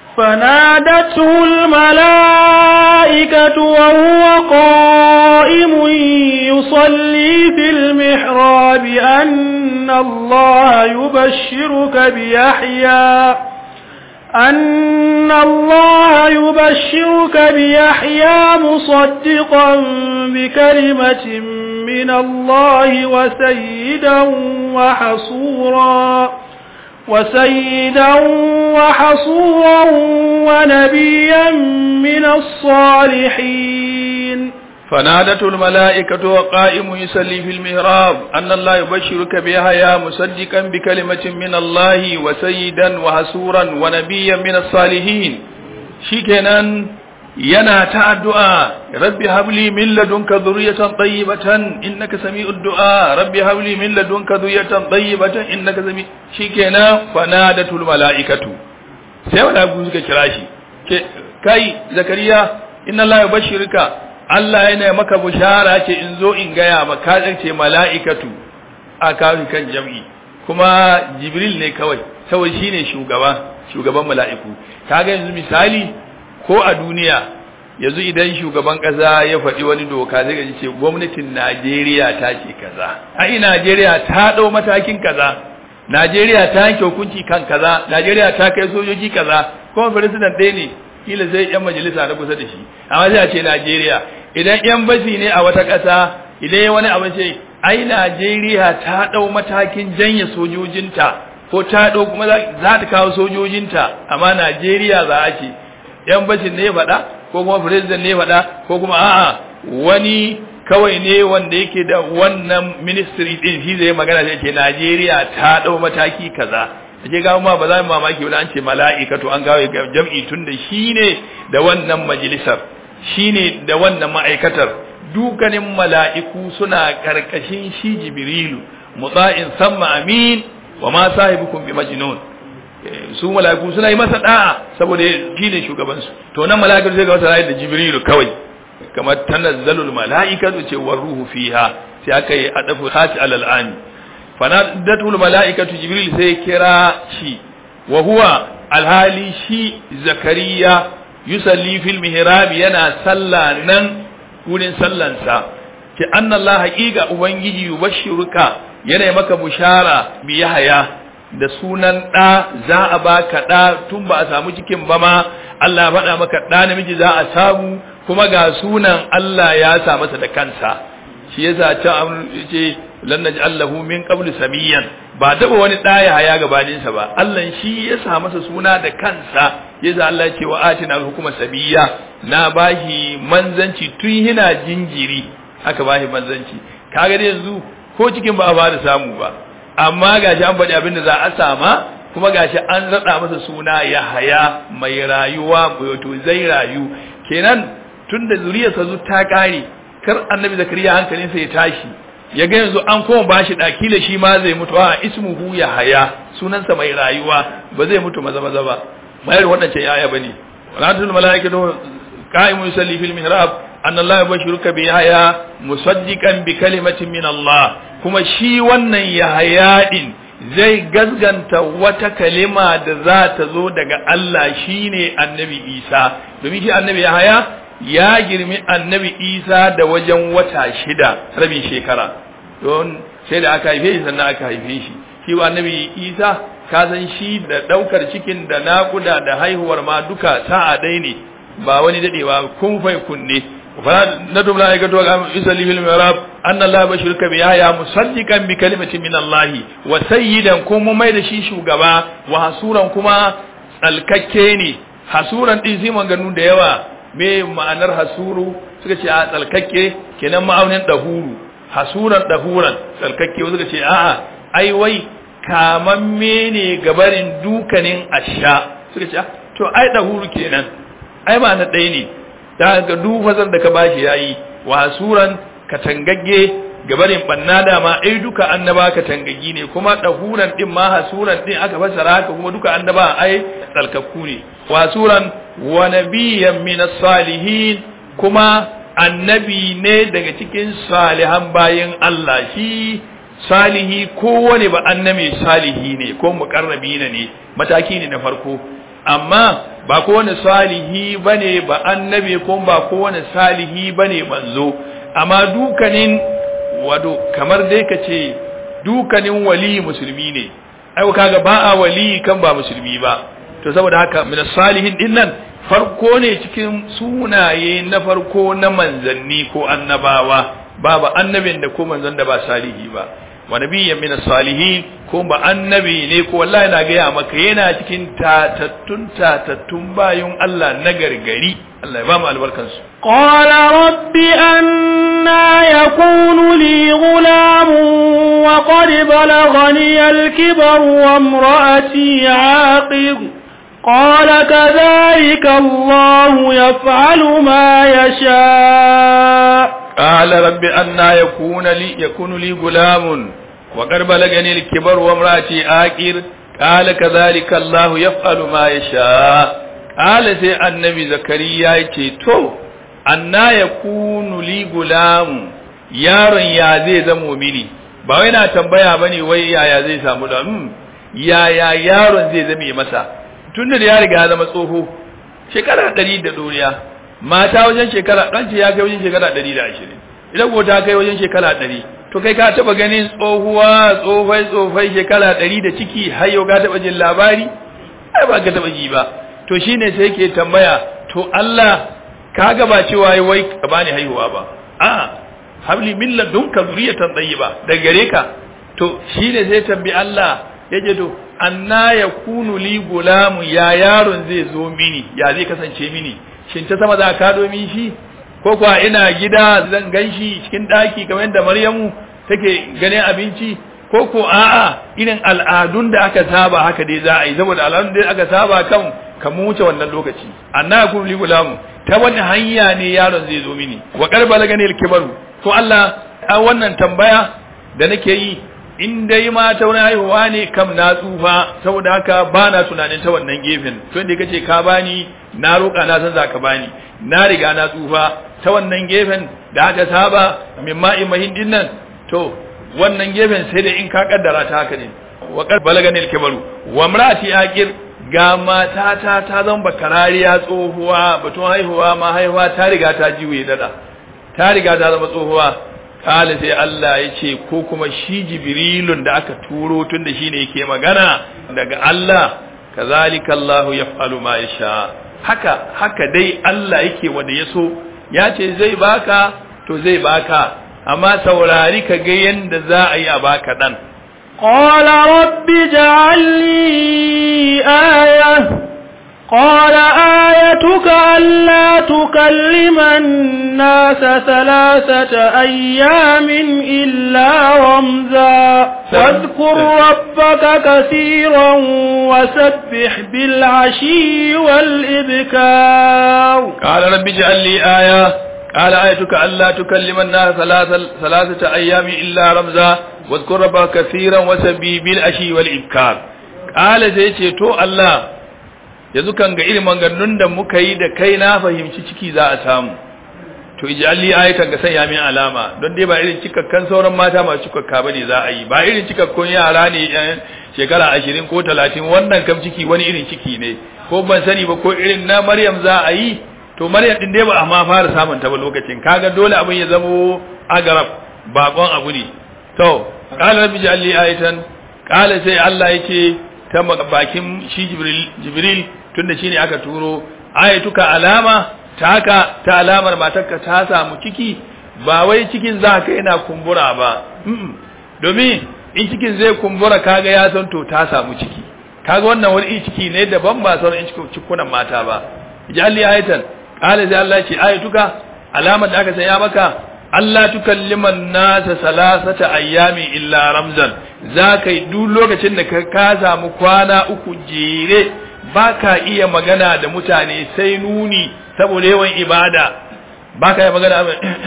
فنادته الملائكة وهو قائم يصلي في المحراب أن الله يبشرك بيحيى أن الله يبشرك بيحيى مصدقا بكلمة من الله وسيدا وحصورا وسيدا وحصورا ونبيا من الصالحين
فنادته الملائكة وقائم يصلي في المهراب أن الله يبشرك بيحيى مصدقا بكلمة من الله وسيدا وحصورا ونبيا من الصالحين شكنا yana ta addu'a rabbi habli min ladunka dhurriyatan tayyibatan innaka sami'ud du'a rabbi habli min ladunka dhurriyatan tayyibatan innaka sami shikenan fanadatul malaikatu sai malaiku suka kira shi ke kai zakariya inna allaha yubashshiruka Allah yana maka bushara ce in zo in gaya maka ce mala'ikatu a kawo kan jam'i kuma jibril ne kawai saboda shine shugaba shugaban mala'iku kaga yanzu misali ko a duniya yanzu idan shugaban kasa ya faɗi wani doka zai gaji ce gwamnatin Najeriya ta ce kaza ai Najeriya ta ɗau matakin kaza Najeriya ta yanke hukunci kan kaza Najeriya ta kai sojoji kaza kuma president ɗaya ne kila sai yan majalisa na kusa da shi amma sai a ce Najeriya idan yan basi ne a wata ƙasa idan ya wani abin ce ai Najeriya ta ɗau matakin janye sojojinta ko ta ɗau kuma za ta kawo sojojinta amma Najeriya za a ce yan bashin ne faɗa ko kuma president ne faɗa ko kuma a'a wani kawai ne wanda yake da wannan ministry din shi zai magana sai ce Najeriya ta ɗau mataki kaza ake gawo ma ba za mu mamaki wani an ce mala'ikatu an gawo jam'i tun da shi ne da wannan majalisar shi ne da wannan ma'aikatar dukanin mala'iku suna karkashin shi jibrilu mutsa'in samma amin wa ma sahibukum bi majnun su mala'iku suna yi masa da'a saboda shi ne shugabansu to nan mala'ikatu zai ga wata da jibrilu kawai kamar tanazzalul mala'ikatu ce war ruhu fiha sai aka yi adafu hati alal ani fanadatul mala'ikatu jibril sai kira shi wa huwa alhali shi zakariya yusalli fil mihrab yana salla nan wurin sallansa ki anna Allah haqiqa ubangiji yubashshiruka yana maka bushara bi yahya da sunan ɗa za a baka ɗa tun ba a samu cikin ba ma Allah ya faɗa maka ɗa namiji za a samu kuma ga sunan Allah ya sa masa da kansa shi yasa can ce lan naj'alahu min qablu samiyan ba taba wani ɗa ya haya gabanin sa ba Allah shi ya sa masa suna da kansa yasa Allah ce wa atina hukuma sabiya na bashi manzanci tun yana jinjiri aka bashi manzanci kaga yanzu ko cikin ba a fara samu ba amma gashi an faɗi abin da za a sama kuma gashi an raɗa masa suna ya haya mai rayuwa wato zai rayu kenan tun da zuriyarsa zu ta ƙare kar annabi zakariya hankalinsa ya tashi ya ga yanzu an koma bashi ɗaki da shi ma zai mutu a ismuhu ya haya sunansa mai rayuwa ba zai mutu maza maza ba mayar waɗancan yaya bane walatul malaikatu qa'imu yusalli fil mihrab anna allaha yubashshiruka bi yahya musaddiqan bi kalimatin min allah kuma shi wannan yahaya din zai gazganta wata kalima da za ta zo daga Allah shine annabi Isa domin shi annabi Yahaya ya girmi annabi Isa da wajen wata shida rabin shekara don sai da aka haife shi sannan aka haife shi shi annabi Isa ka san shi da daukar cikin da nakuda da haihuwar ma duka sa'a ɗaya ne ba wani dadewa kun fai kunne فندم ملائكة يصلي في المعراب أن الله بشرك بيحيى مصدقا بكلمة من الله وسيدا كم ميد شي شugaba وحسورا كما tsalkakke hasuran din sai maganu da yawa me ma'anar hasuru suka ce a tsalkakke kenan ma'aunin dahuru hasuran dahuran tsalkakke suka ce a'a ai wai kamamme ne gabarin dukanin asha suka ce to ai dahuru kenan ai ma na ɗaya ne da ga dufazar da ka bashi yayi wa suran katangagge gabarin banna dama ai duka annaba katangaggi ne kuma dahuran din ma hasuran din aka fasara haka kuma duka annaba ai tsalkakku ne wa suran wa nabiyyan min salihin kuma annabi ne daga cikin salihan bayin Allah shi salihi kowane ba annabi salihi ne ko muqarrabi ne mataki ne na farko amma ba kowane salihi bane ba annabi ko ba kowane salihi bane manzo amma dukanin wado kamar dai kace dukanin wali musulmi ne ai kaga ba a wali kan ba musulmi ba to saboda haka min salihin din nan farko ne cikin sunaye na farko na manzanni ko annabawa babu annabin da ko manzon da ba salihi ba wa nabiyyan min salihin ko ba annabi ne ko wallahi na gaya maka yana cikin tatattun tatattun bayun Allah na gargari Allah ya ba mu albarkan su
qala rabbi anna yakunu li ghulam wa qad balaghani al-kibar wa imraati aqib قال كذلك الله يفعل ما يشاء
قال رب أنا يكون لي يكون لي غلام وقد بلغني الكبر وامرأتي آكر قال كذلك الله يفعل ما يشاء قال سي النبي زكريا يتي تو أنا يكون لي غلام yaron ya zai zamo mini ba wai na tambaya bane wai yaya zai samu da yaya yaron zai zame masa tunda da ya riga ya zama tsoho shekara ɗari da ɗoriya mata wajen shekara ɗan ce ya kai wajen shekara ɗari da ashirin idan ko ta kai wajen shekara ɗari to kai ka taɓa ganin tsohuwa tsofai tsofai shekara ɗari da ciki har yau ka taɓa jin labari ai ba ka taɓa ji ba to shine sai ke tambaya to Allah ka ga ba cewa wai ka bani haihuwa ba a'a habli min ladunka zuriyatan tayyiba daga gare ka to shine sai tambi Allah yace to anna yakunu li gulamu ya yaron zai zo mini ya zai kasance mini shin ta sama za ka domin shi ko kuwa ina gida zan ganshi cikin daki kamar yadda Maryamu take ganin abinci ko ko a'a irin al'adun da aka saba haka dai za a yi saboda al'adun da aka saba kan ka wuce wannan lokaci anna yakunu li gulamu ta wani hanya ne yaron zai zo mini wa qarbala ganil kibaru to Allah a wannan tambaya da nake yi in dai ma ta wani haihuwa ne kam na tsufa saboda haka ba na tunanin ta wannan gefen to inda kace ka bani na roƙa na san zaka bani na riga na tsufa ta wannan gefen da aka saba min ma'i mahin din nan to wannan gefen sai da in ka kaddara ta haka ne wa qad balagani al-kibaru wa imraati aqir ga matata ta zan bakarariya tsohuwa batun haihuwa ma haihuwa ta riga ta jiwe dada ta riga ta zama tsohuwa kala sai Allah ya ce ko kuma shi jibrilun da aka turo tun da shine yake magana daga Allah kazalika Allahu yaf'alu ma yasha haka haka dai Allah yake wanda yaso ya ce zai baka to zai baka amma saurari ka ga yanda za a yi a baka dan
قال رب اجعل لي آية قال آيتك ألا تكلم الناس ثلاثة أيام إلا رمزا واذكر ربك كثيرا وسبح بالعشي والإبكار
قال رب اجعل لي آية قال آيتك ألا تكلم الناس ثلاثة, ثلاثة أيام إلا رمزا واذكر ربك كثيرا وسبح بالعشي والإبكار قال زي تو الله yanzu kan ga irin maganganun da muka yi da kai na fahimci ciki za a samu to ij'alli ayatan ga sanya min alama don dai ba irin cikakkan sauran mata masu cikakka bane za a yi ba irin cikakkun yara ne yan shekara 20 ko 30 wannan kam ciki wani irin ciki ne ko ban sani ba ko irin na Maryam za a yi to Maryam din dai ba amma fara samun ta ba lokacin kaga dole abin ya zamo agarab bakon abu ne to qala rabbi ij'alli ayatan qala sai Allah yake ta bakin shi Jibril Jibril tunda shine aka turo ayatuka alama ta haka ta alamar matarka ta samu ciki ba wai cikin za ka yana kumbura ba domin in cikin zai kumbura kaga ya san to ta samu ciki kaga wannan wani ciki ne daban ba sauran in cikunan mata ba jalli ayatan qala sai Allah ce ayatuka alamar da aka sanya maka Allah tukalliman nasa salasata ayyami illa ramzan za ka yi duk lokacin da ka samu kwana uku jere ba ka iya magana da mutane sai nuni saboda yawan ibada ba ka iya magana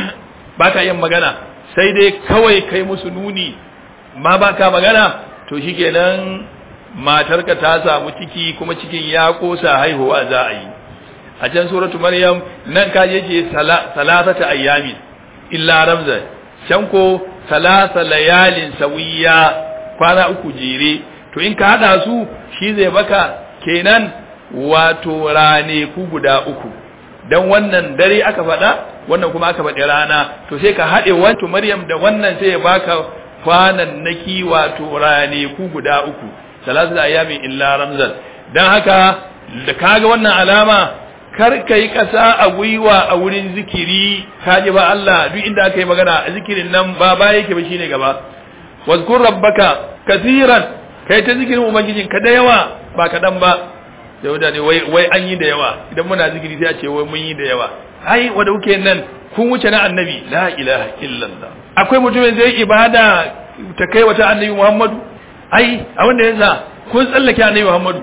ba ka iya magana sai dai kawai kai musu nuni ma ba ka magana to shikenan matarka ta samu ciki kuma cikin ya kosa haihuwa za a yi a can suratu maryam nan ka je ce salasata ayyami illa ramza can ko salasa layalin sawiya kwana uku jere to in ka hada su shi zai baka kenan wato rane ku guda uku dan wannan dare aka faɗa wannan kuma aka faɗi rana to sai ka haɗe wato maryam da wannan sai ya baka kwanan naki wato rane ku guda uku salasa ayyamin illa ramzan dan haka da kaga wannan alama kar ka yi ƙasa a gwiwa a wurin zikiri ka ji ba Allah duk inda aka yi magana a zikirin nan ba ba yake ba shine gaba wazkur rabbaka kasiran kai ta zikirin ubangijin ka da yawa ba kaɗan ba da wadda wai wai an yi da yawa idan muna zikiri sai a ce wai mun yi da yawa ai wanda kuke nan kun wuce na annabi la ilaha illallah akwai mutumin zai ibada ta kai wata annabi Muhammadu ai a wanda yasa kun tsallake annabi Muhammadu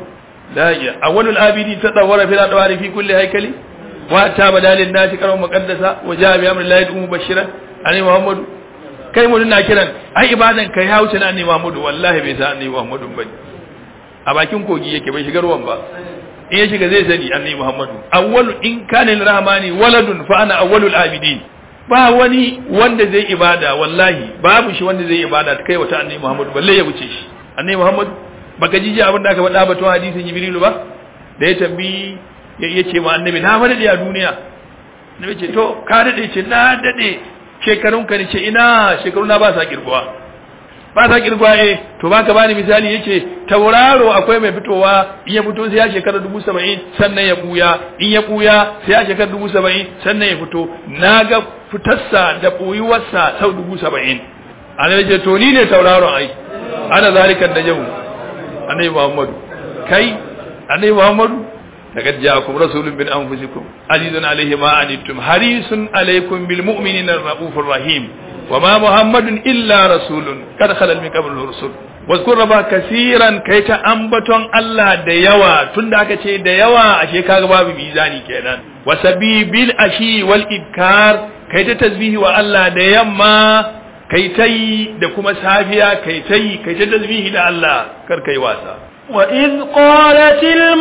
la ya awwalul abidi tadawwara fil adwari fi kulli haykali wa ta badalin nasi karam muqaddasa wa jaa bi amri llahi mubashiran ani muhammadu kai mu na kiran ai ibadan kai ya wuce na annabi muhammadu wallahi bai san annabi muhammadu bane a bakin kogi yake bai shiga ruwan ba in ya shiga zai sani annabi muhammadu awwalu in kana lirahmani waladun fa ana awwalul abidin ba wani wanda zai ibada wallahi babu shi wanda zai ibada ta kai wata annabi muhammadu balle ya wuce shi annabi muhammadu baka ji abin da aka faɗa batun hadisin jibrilu ba da ya tambi ya ce ma annabi na madade a duniya annabi ce to ka dade ce na dade shekarun ka ne ce ina shekaru na ba sa kirguwa ba sa kirguwa eh to baka bani misali yace tauraro akwai mai fitowa in ya fito sai ya shekara dubu saba'in sannan ya buya in ya buya sai ya shekara dubu saba'in sannan ya fito naga fitarsa da ɓoyuwarsa sau dubu saba'in annabi ce to ni ne tauraron ai ana zalikan da yau annabi muhammadu kai annabi muhammadu لقد جاءكم رسول من أنفسكم عزيز عليه ما عنتم حريص عليكم بالمؤمنين الرؤوف الرحيم وما محمد إلا رسول قد خلت من قبله الرسل واذكر ربا كثيرا كي تأنبتون الله ديوا تندك شيء ديوا أشي كاغباب ميزاني كينان وسبي بالأشي والإبكار كي تتزبيه والله ديما كي تي دكما سافيا كي تي كي تتزبيه لله كر كي واسا
وإذ قالت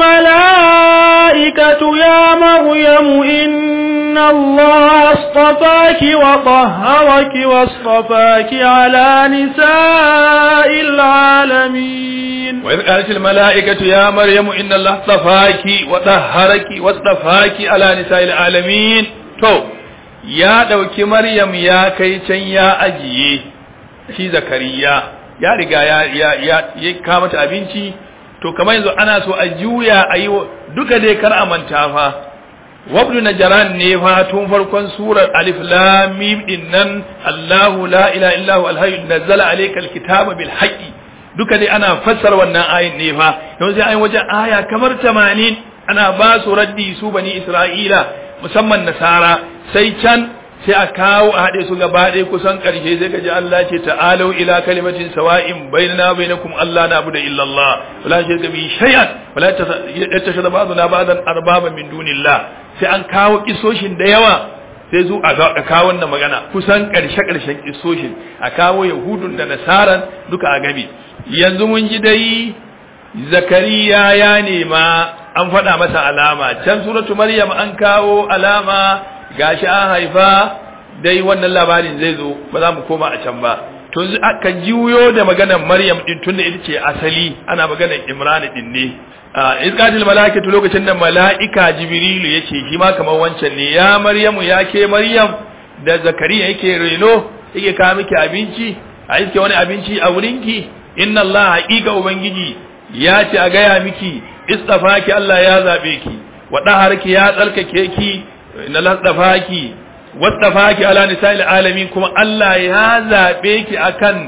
الملائكة يا مريم إن الله اصطفاك وطهرك واصطفاك على نساء العالمين
وإذ قالت الملائكة يا مريم إن الله اصطفاك وطهرك واصطفاك على نساء العالمين تو يا دوكي مريم يا كيتن يا أجي shi zakariya ya riga ya ya ya kama mata abinci to kamar yanzu ana so a juya a yi duka dai kar a manta fa wabdu najran ne fa tun farkon surar alif lam mim din nan Allahu la ilaha illa huwa al-hayy nazzala alayka al-kitaba bil haqqi duka dai ana fassara wannan ayin ne fa yanzu sai ayin wajen aya kamar 80 ana ba su raddi su bani Isra'ila musamman nasara sai can sai a kawo a haɗe su gaba ɗaya kusan ƙarshe sai ka ji Allah ce ta'alau ila kalimatin sawa'in bainana bainakum Allah na da illallah wala shirka bi shay'an wala yattashhadu ba'duna ba'dan arbaba min dunillah sai an kawo kisoshin da yawa sai zu a kawo wannan magana kusan ƙarshe ƙarshen kisoshin a kawo yahudun da nasaran duka a gabi yanzu mun ji dai zakariya ya nema an faɗa masa alama can suratu maryam an kawo alama gashi an haifa dai wannan labarin zai zo ba za mu koma a can ba to aka juyo da maganar maryam din tunda ita ce asali ana maganar imran din ne izqatil malaikatu lokacin da malaika jibrilu yace shi ma kamar wancan ne ya maryamu ya ke maryam da zakariya yake reno yake kawo miki abinci a iske wani abinci a wurinki inna allah haqiqa ubangiji ya ce a gaya miki istafaki allah ya zabe ki wa daharki ya tsarkake ki inna lasdafaki wasdafaki ala nisa'il alamin kuma Allah ya zabe ki akan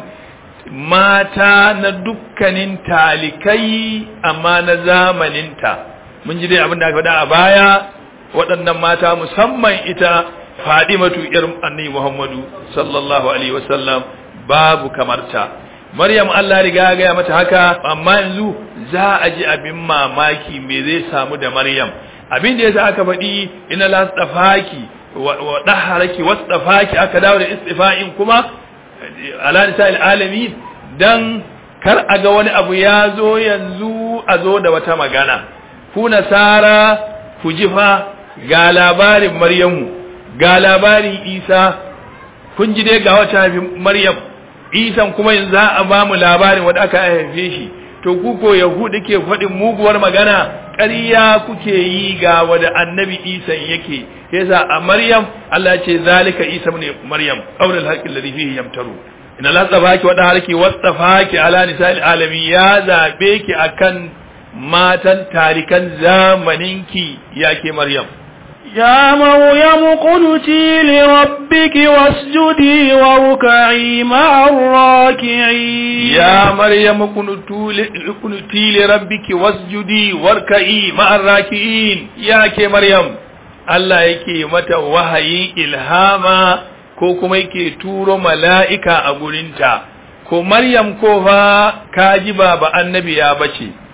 mata na dukkanin talikai amma na zamaninta mun ji dai abin da aka faɗa a baya waɗannan mata musamman ita Fadimatu ƴar Annabi Muhammadu sallallahu alaihi wasallam babu kamarta Maryam Allah riga ya gaya mata haka amma yanzu za a ji abin mamaki me zai samu da Maryam abin da yasa aka faɗi ina la tsafaki wa daharaki wasdafaki aka dawo da istifa'in kuma ala nisa'il alamin dan kar a ga wani abu ya zo yanzu a zo da wata magana ku nasara ku jifa ga labarin maryamu ga labarin isa kun ji dai ga wata maryam isan kuma yanzu za a ba mu labarin wanda aka haife shi to ku ko yahudu ke faɗin muguwar magana ƙarya kuke yi ga wada annabi isa yake yasa a maryam Allah ce zalika isa ne maryam qaulul haqqi alladhi fihi yamtaru inna la tsafaki wa daharki wastafaki ala nisa'il alamin ya zabe ki akan matan tarikan zamaninki yake maryam
يا مريم قنتي لربك واسجدي واركعي مع الراكعين
يا مريم قنتي لربك واسجدي واركعي مع الراكعين يا كي مريم Allah yake mata wahayin ilhama ko kuma yake turo mala'ika a gurinta, ko Maryam ko fa kaji baba annabi ya bace,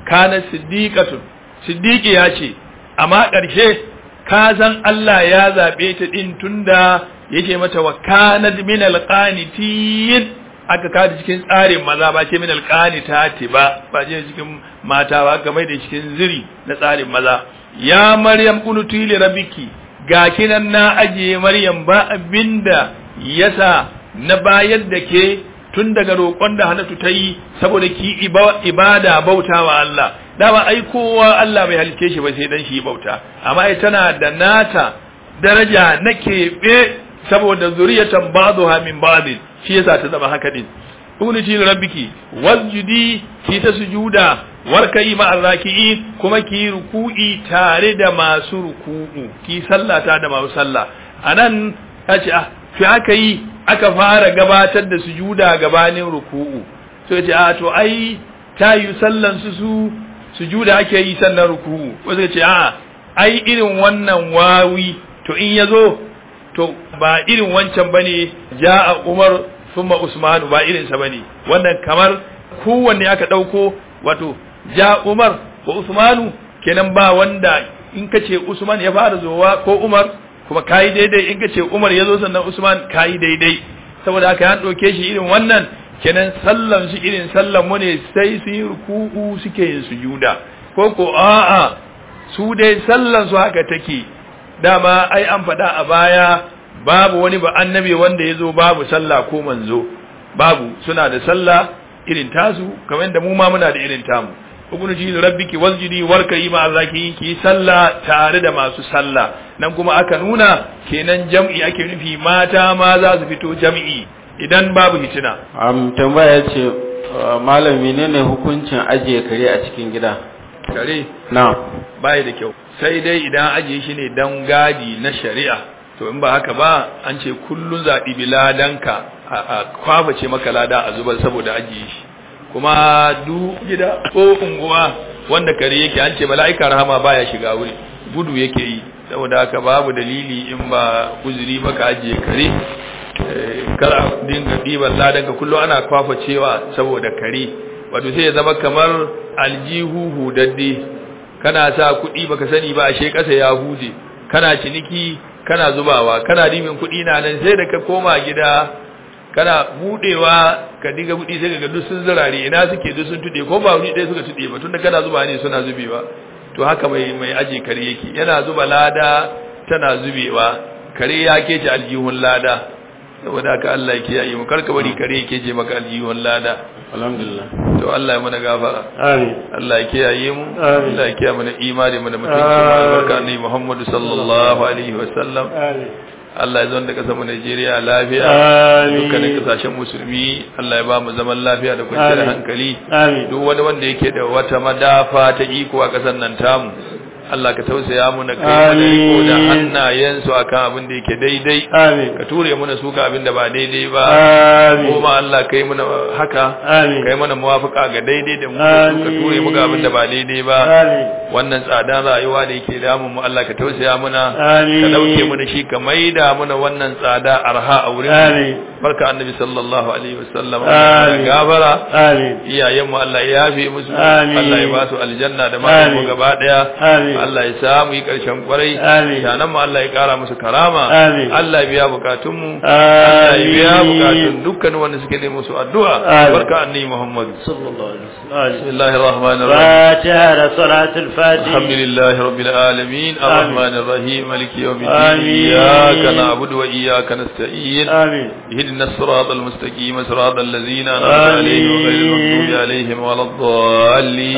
kana siddiqatun siddiqi ya ce amma ƙarshe ka san Allah ya zaɓe ta ɗin tunda yake mata wa kanat min alqanitin aka kada cikin tsarin maza ba ce min alqanitati ba ba je cikin mata ba aka mai da cikin ziri na tsarin maza ya maryam qunuti li rabbiki ga kinan na ajiye maryam ba abinda yasa na bayar da ke tun daga roƙon da Hannatu ta yi saboda ki ibada bautawa Allah dama ai kowa Allah bai halice shi ba sai dan shi bauta amma ai tana da nata daraja na keɓe saboda zuriyatan ba'dha min ba'd shi yasa ta zama haka din unuti rabbiki wasjudi ki ta sujuda warkai ma arraki'in kuma ki ruku'i tare da masu ruku'u ki sallata da masu sallah anan ce ah fi aka yi aka fara gabatar da sujuda gabanin ruku'u so ce a to ai ta yi sallan su su sujuda ake yi sannan ruku'u wasu ce a ai irin wannan wawi to in ya zo to ba irin wancan bane ja'a umar thumma usmanu ba irin sa bane wannan kamar kowanne aka dauko wato ja umar ko usmanu kenan ba wanda in kace usman ya fara zowa ko umar kuma kayi daidai in ka ce Umar ya zo sannan Usman kayi daidai saboda haka an ɗauke shi irin wannan kenan sallan su irin sallan mu ne sai su yi ruku'u suke yin sujuda ko ko a'a su dai sallan su haka take dama ai an faɗa a baya babu wani ba annabi wanda ya zo babu sallah ko manzo babu suna da sallah irin tasu kamar da mu ma muna da irin tamu ugunuji rabbiki wasjudi warkai ma zaki ki sallah tare da masu sallah nan kuma aka nuna kenan jam'i ake nufi mata ma za su fito jam'i idan babu hitina
am tambaya ce malam menene hukuncin ajiye kare a cikin gida
kare
na
bai da kyau sai dai idan ajiye shi ne dan gadi na shari'a to in ba haka ba an ce kullun zaɓi biladanka a kwaface maka lada a zubar saboda ajiye shi kuma du gida ko unguwa wanda kare yake an ce mala'ika rahama baya shiga wuri gudu yake yi saboda haka babu dalili in ba uzuri ba ka ajiye kare kar dinga ɗiban ladanka kullum ana kwafa cewa saboda kare wato sai ya zama kamar aljihu hudadde kana sa kuɗi baka sani ba ashe ƙasa ya huje kana ciniki kana zubawa kana dimin kuɗi na nan sai da ka koma gida kana budewa ka diga budi sai ga duk sun zirare ina suke duk sun tude ko ba wuri ɗaya suka tude ba tunda kana zuba ne suna zubewa to haka mai mai aji kare yake yana zuba lada tana zubewa kare ya kece aljihun lada saboda haka Allah yake yayi mu karka bari kare yake je maka aljihun lada
alhamdulillah
to Allah ya mana gafara
amin
Allah ya kiyaye mu
Amin.
Allah ya kiyaye mana imani mu da mutunci mu
Amin.
albarka ne Muhammadu sallallahu alaihi wasallam
amin
Allah ya zonda kasar mu Najeriya lafiya
Amin.
dukkanin kasashen musulmi Allah ya ba mu zaman lafiya da kwanciyar
Amin.
hankali
amin
duk wani wanda yake da wata madafa ta iko a kasar nan tamu Allah ka tausaya mu na kai mana riko da
Amin.
hannayensu akan abin da yake daidai
amin
ka ture mana su ga abin da ba daidai ba
amin
kuma Allah kai mana haka
amin
kai mana muwafaka ga daidai da mu da su ka ture mu ga abin da ba daidai ba
amin
wannan tsadan rayuwa da yake damun mu Allah ka tausaya muna
Amin.
ka dauke mu da shi ka maida muna wannan tsada arha a wurin mu.
amin
barka annabi sallallahu alaihi wasallam
Amin.
gafara
amin
iyayen mu Allah ya yafe musu
Amin.
Allah ya ba su aljanna da matan mu
Amin.
gaba daya
Amin.
Allah ya sa mu yi karshen kwarai
Amin.
sanan mu Allah ya kara musu karama
Amin.
Allah ya biya bukatun mu Allah ya biya
Amin.
bukatun dukkan wanda suke nemi musu addu'a
Amin.
barka annabi Muhammad
sallallahu alaihi wasallam
bismillahir rahmanir rahim
فاتحة صلاة الفاتحة
الحمد لله رب العالمين الرحمن الرحيم مالك يوم الدين
آمين.
إياك نعبد وإياك نستعين
آمين
اهدنا الصراط المستقيم صراط الذين أنعمت
آمين.
عليهم غير المغضوب عليهم ولا الضالين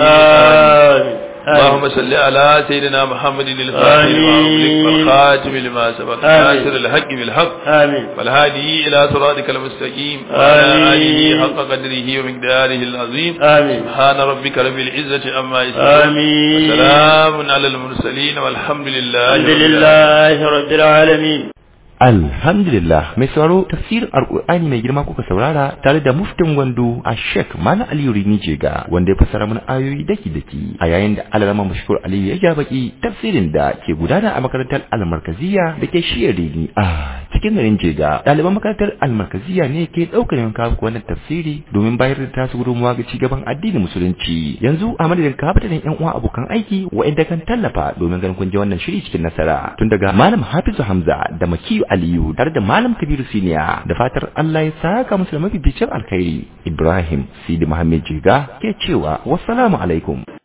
آمين
اللهم صل على سيدنا محمد الفاتح لما أغلق
آمين.
والخاتم لما سبق
آمين.
ناصر الحق بالحق
آمين
والهادي إلى صراطك المستقيم وعلى
آمين.
آله حق قدره ومقداره العظيم
آمين
سبحان ربك رب العزة عما يصفون
آمين
وسلام على المرسلين والحمد لله
الحمد
رب العالمين.
لله رب العالمين
Alhamdulillah mai sauraro tafsirin Alƙur'ani mai girma kuka saurara tare da muftin gwandu a Sheikh Malam Aliyu Rini Jega wanda ya fassara mana ayoyi daki daki a yayin da Alarama Mashkur Aliyu ya ja baki tafsirin da ke gudana a makarantar Almarkaziya da ke shiyar Rini a cikin garin Jega ɗaliban makarantar Almarkaziya ne ke ɗaukar yanka wannan tafsiri domin bayar da tasu gudunmuwa ga cigaban addinin musulunci yanzu a madadin kabatanin yan uwa abokan aiki wa'inda kan tallafa domin ganin kun je wannan shiri cikin nasara tun daga Malam Hafizu Hamza da Makiyu Aliyu tare da Malam Kabiru Siniya da fatar Allah ya saka musu da mafificin alkhairi Ibrahim Sidi Muhammad Jiga ke cewa wassalamu alaikum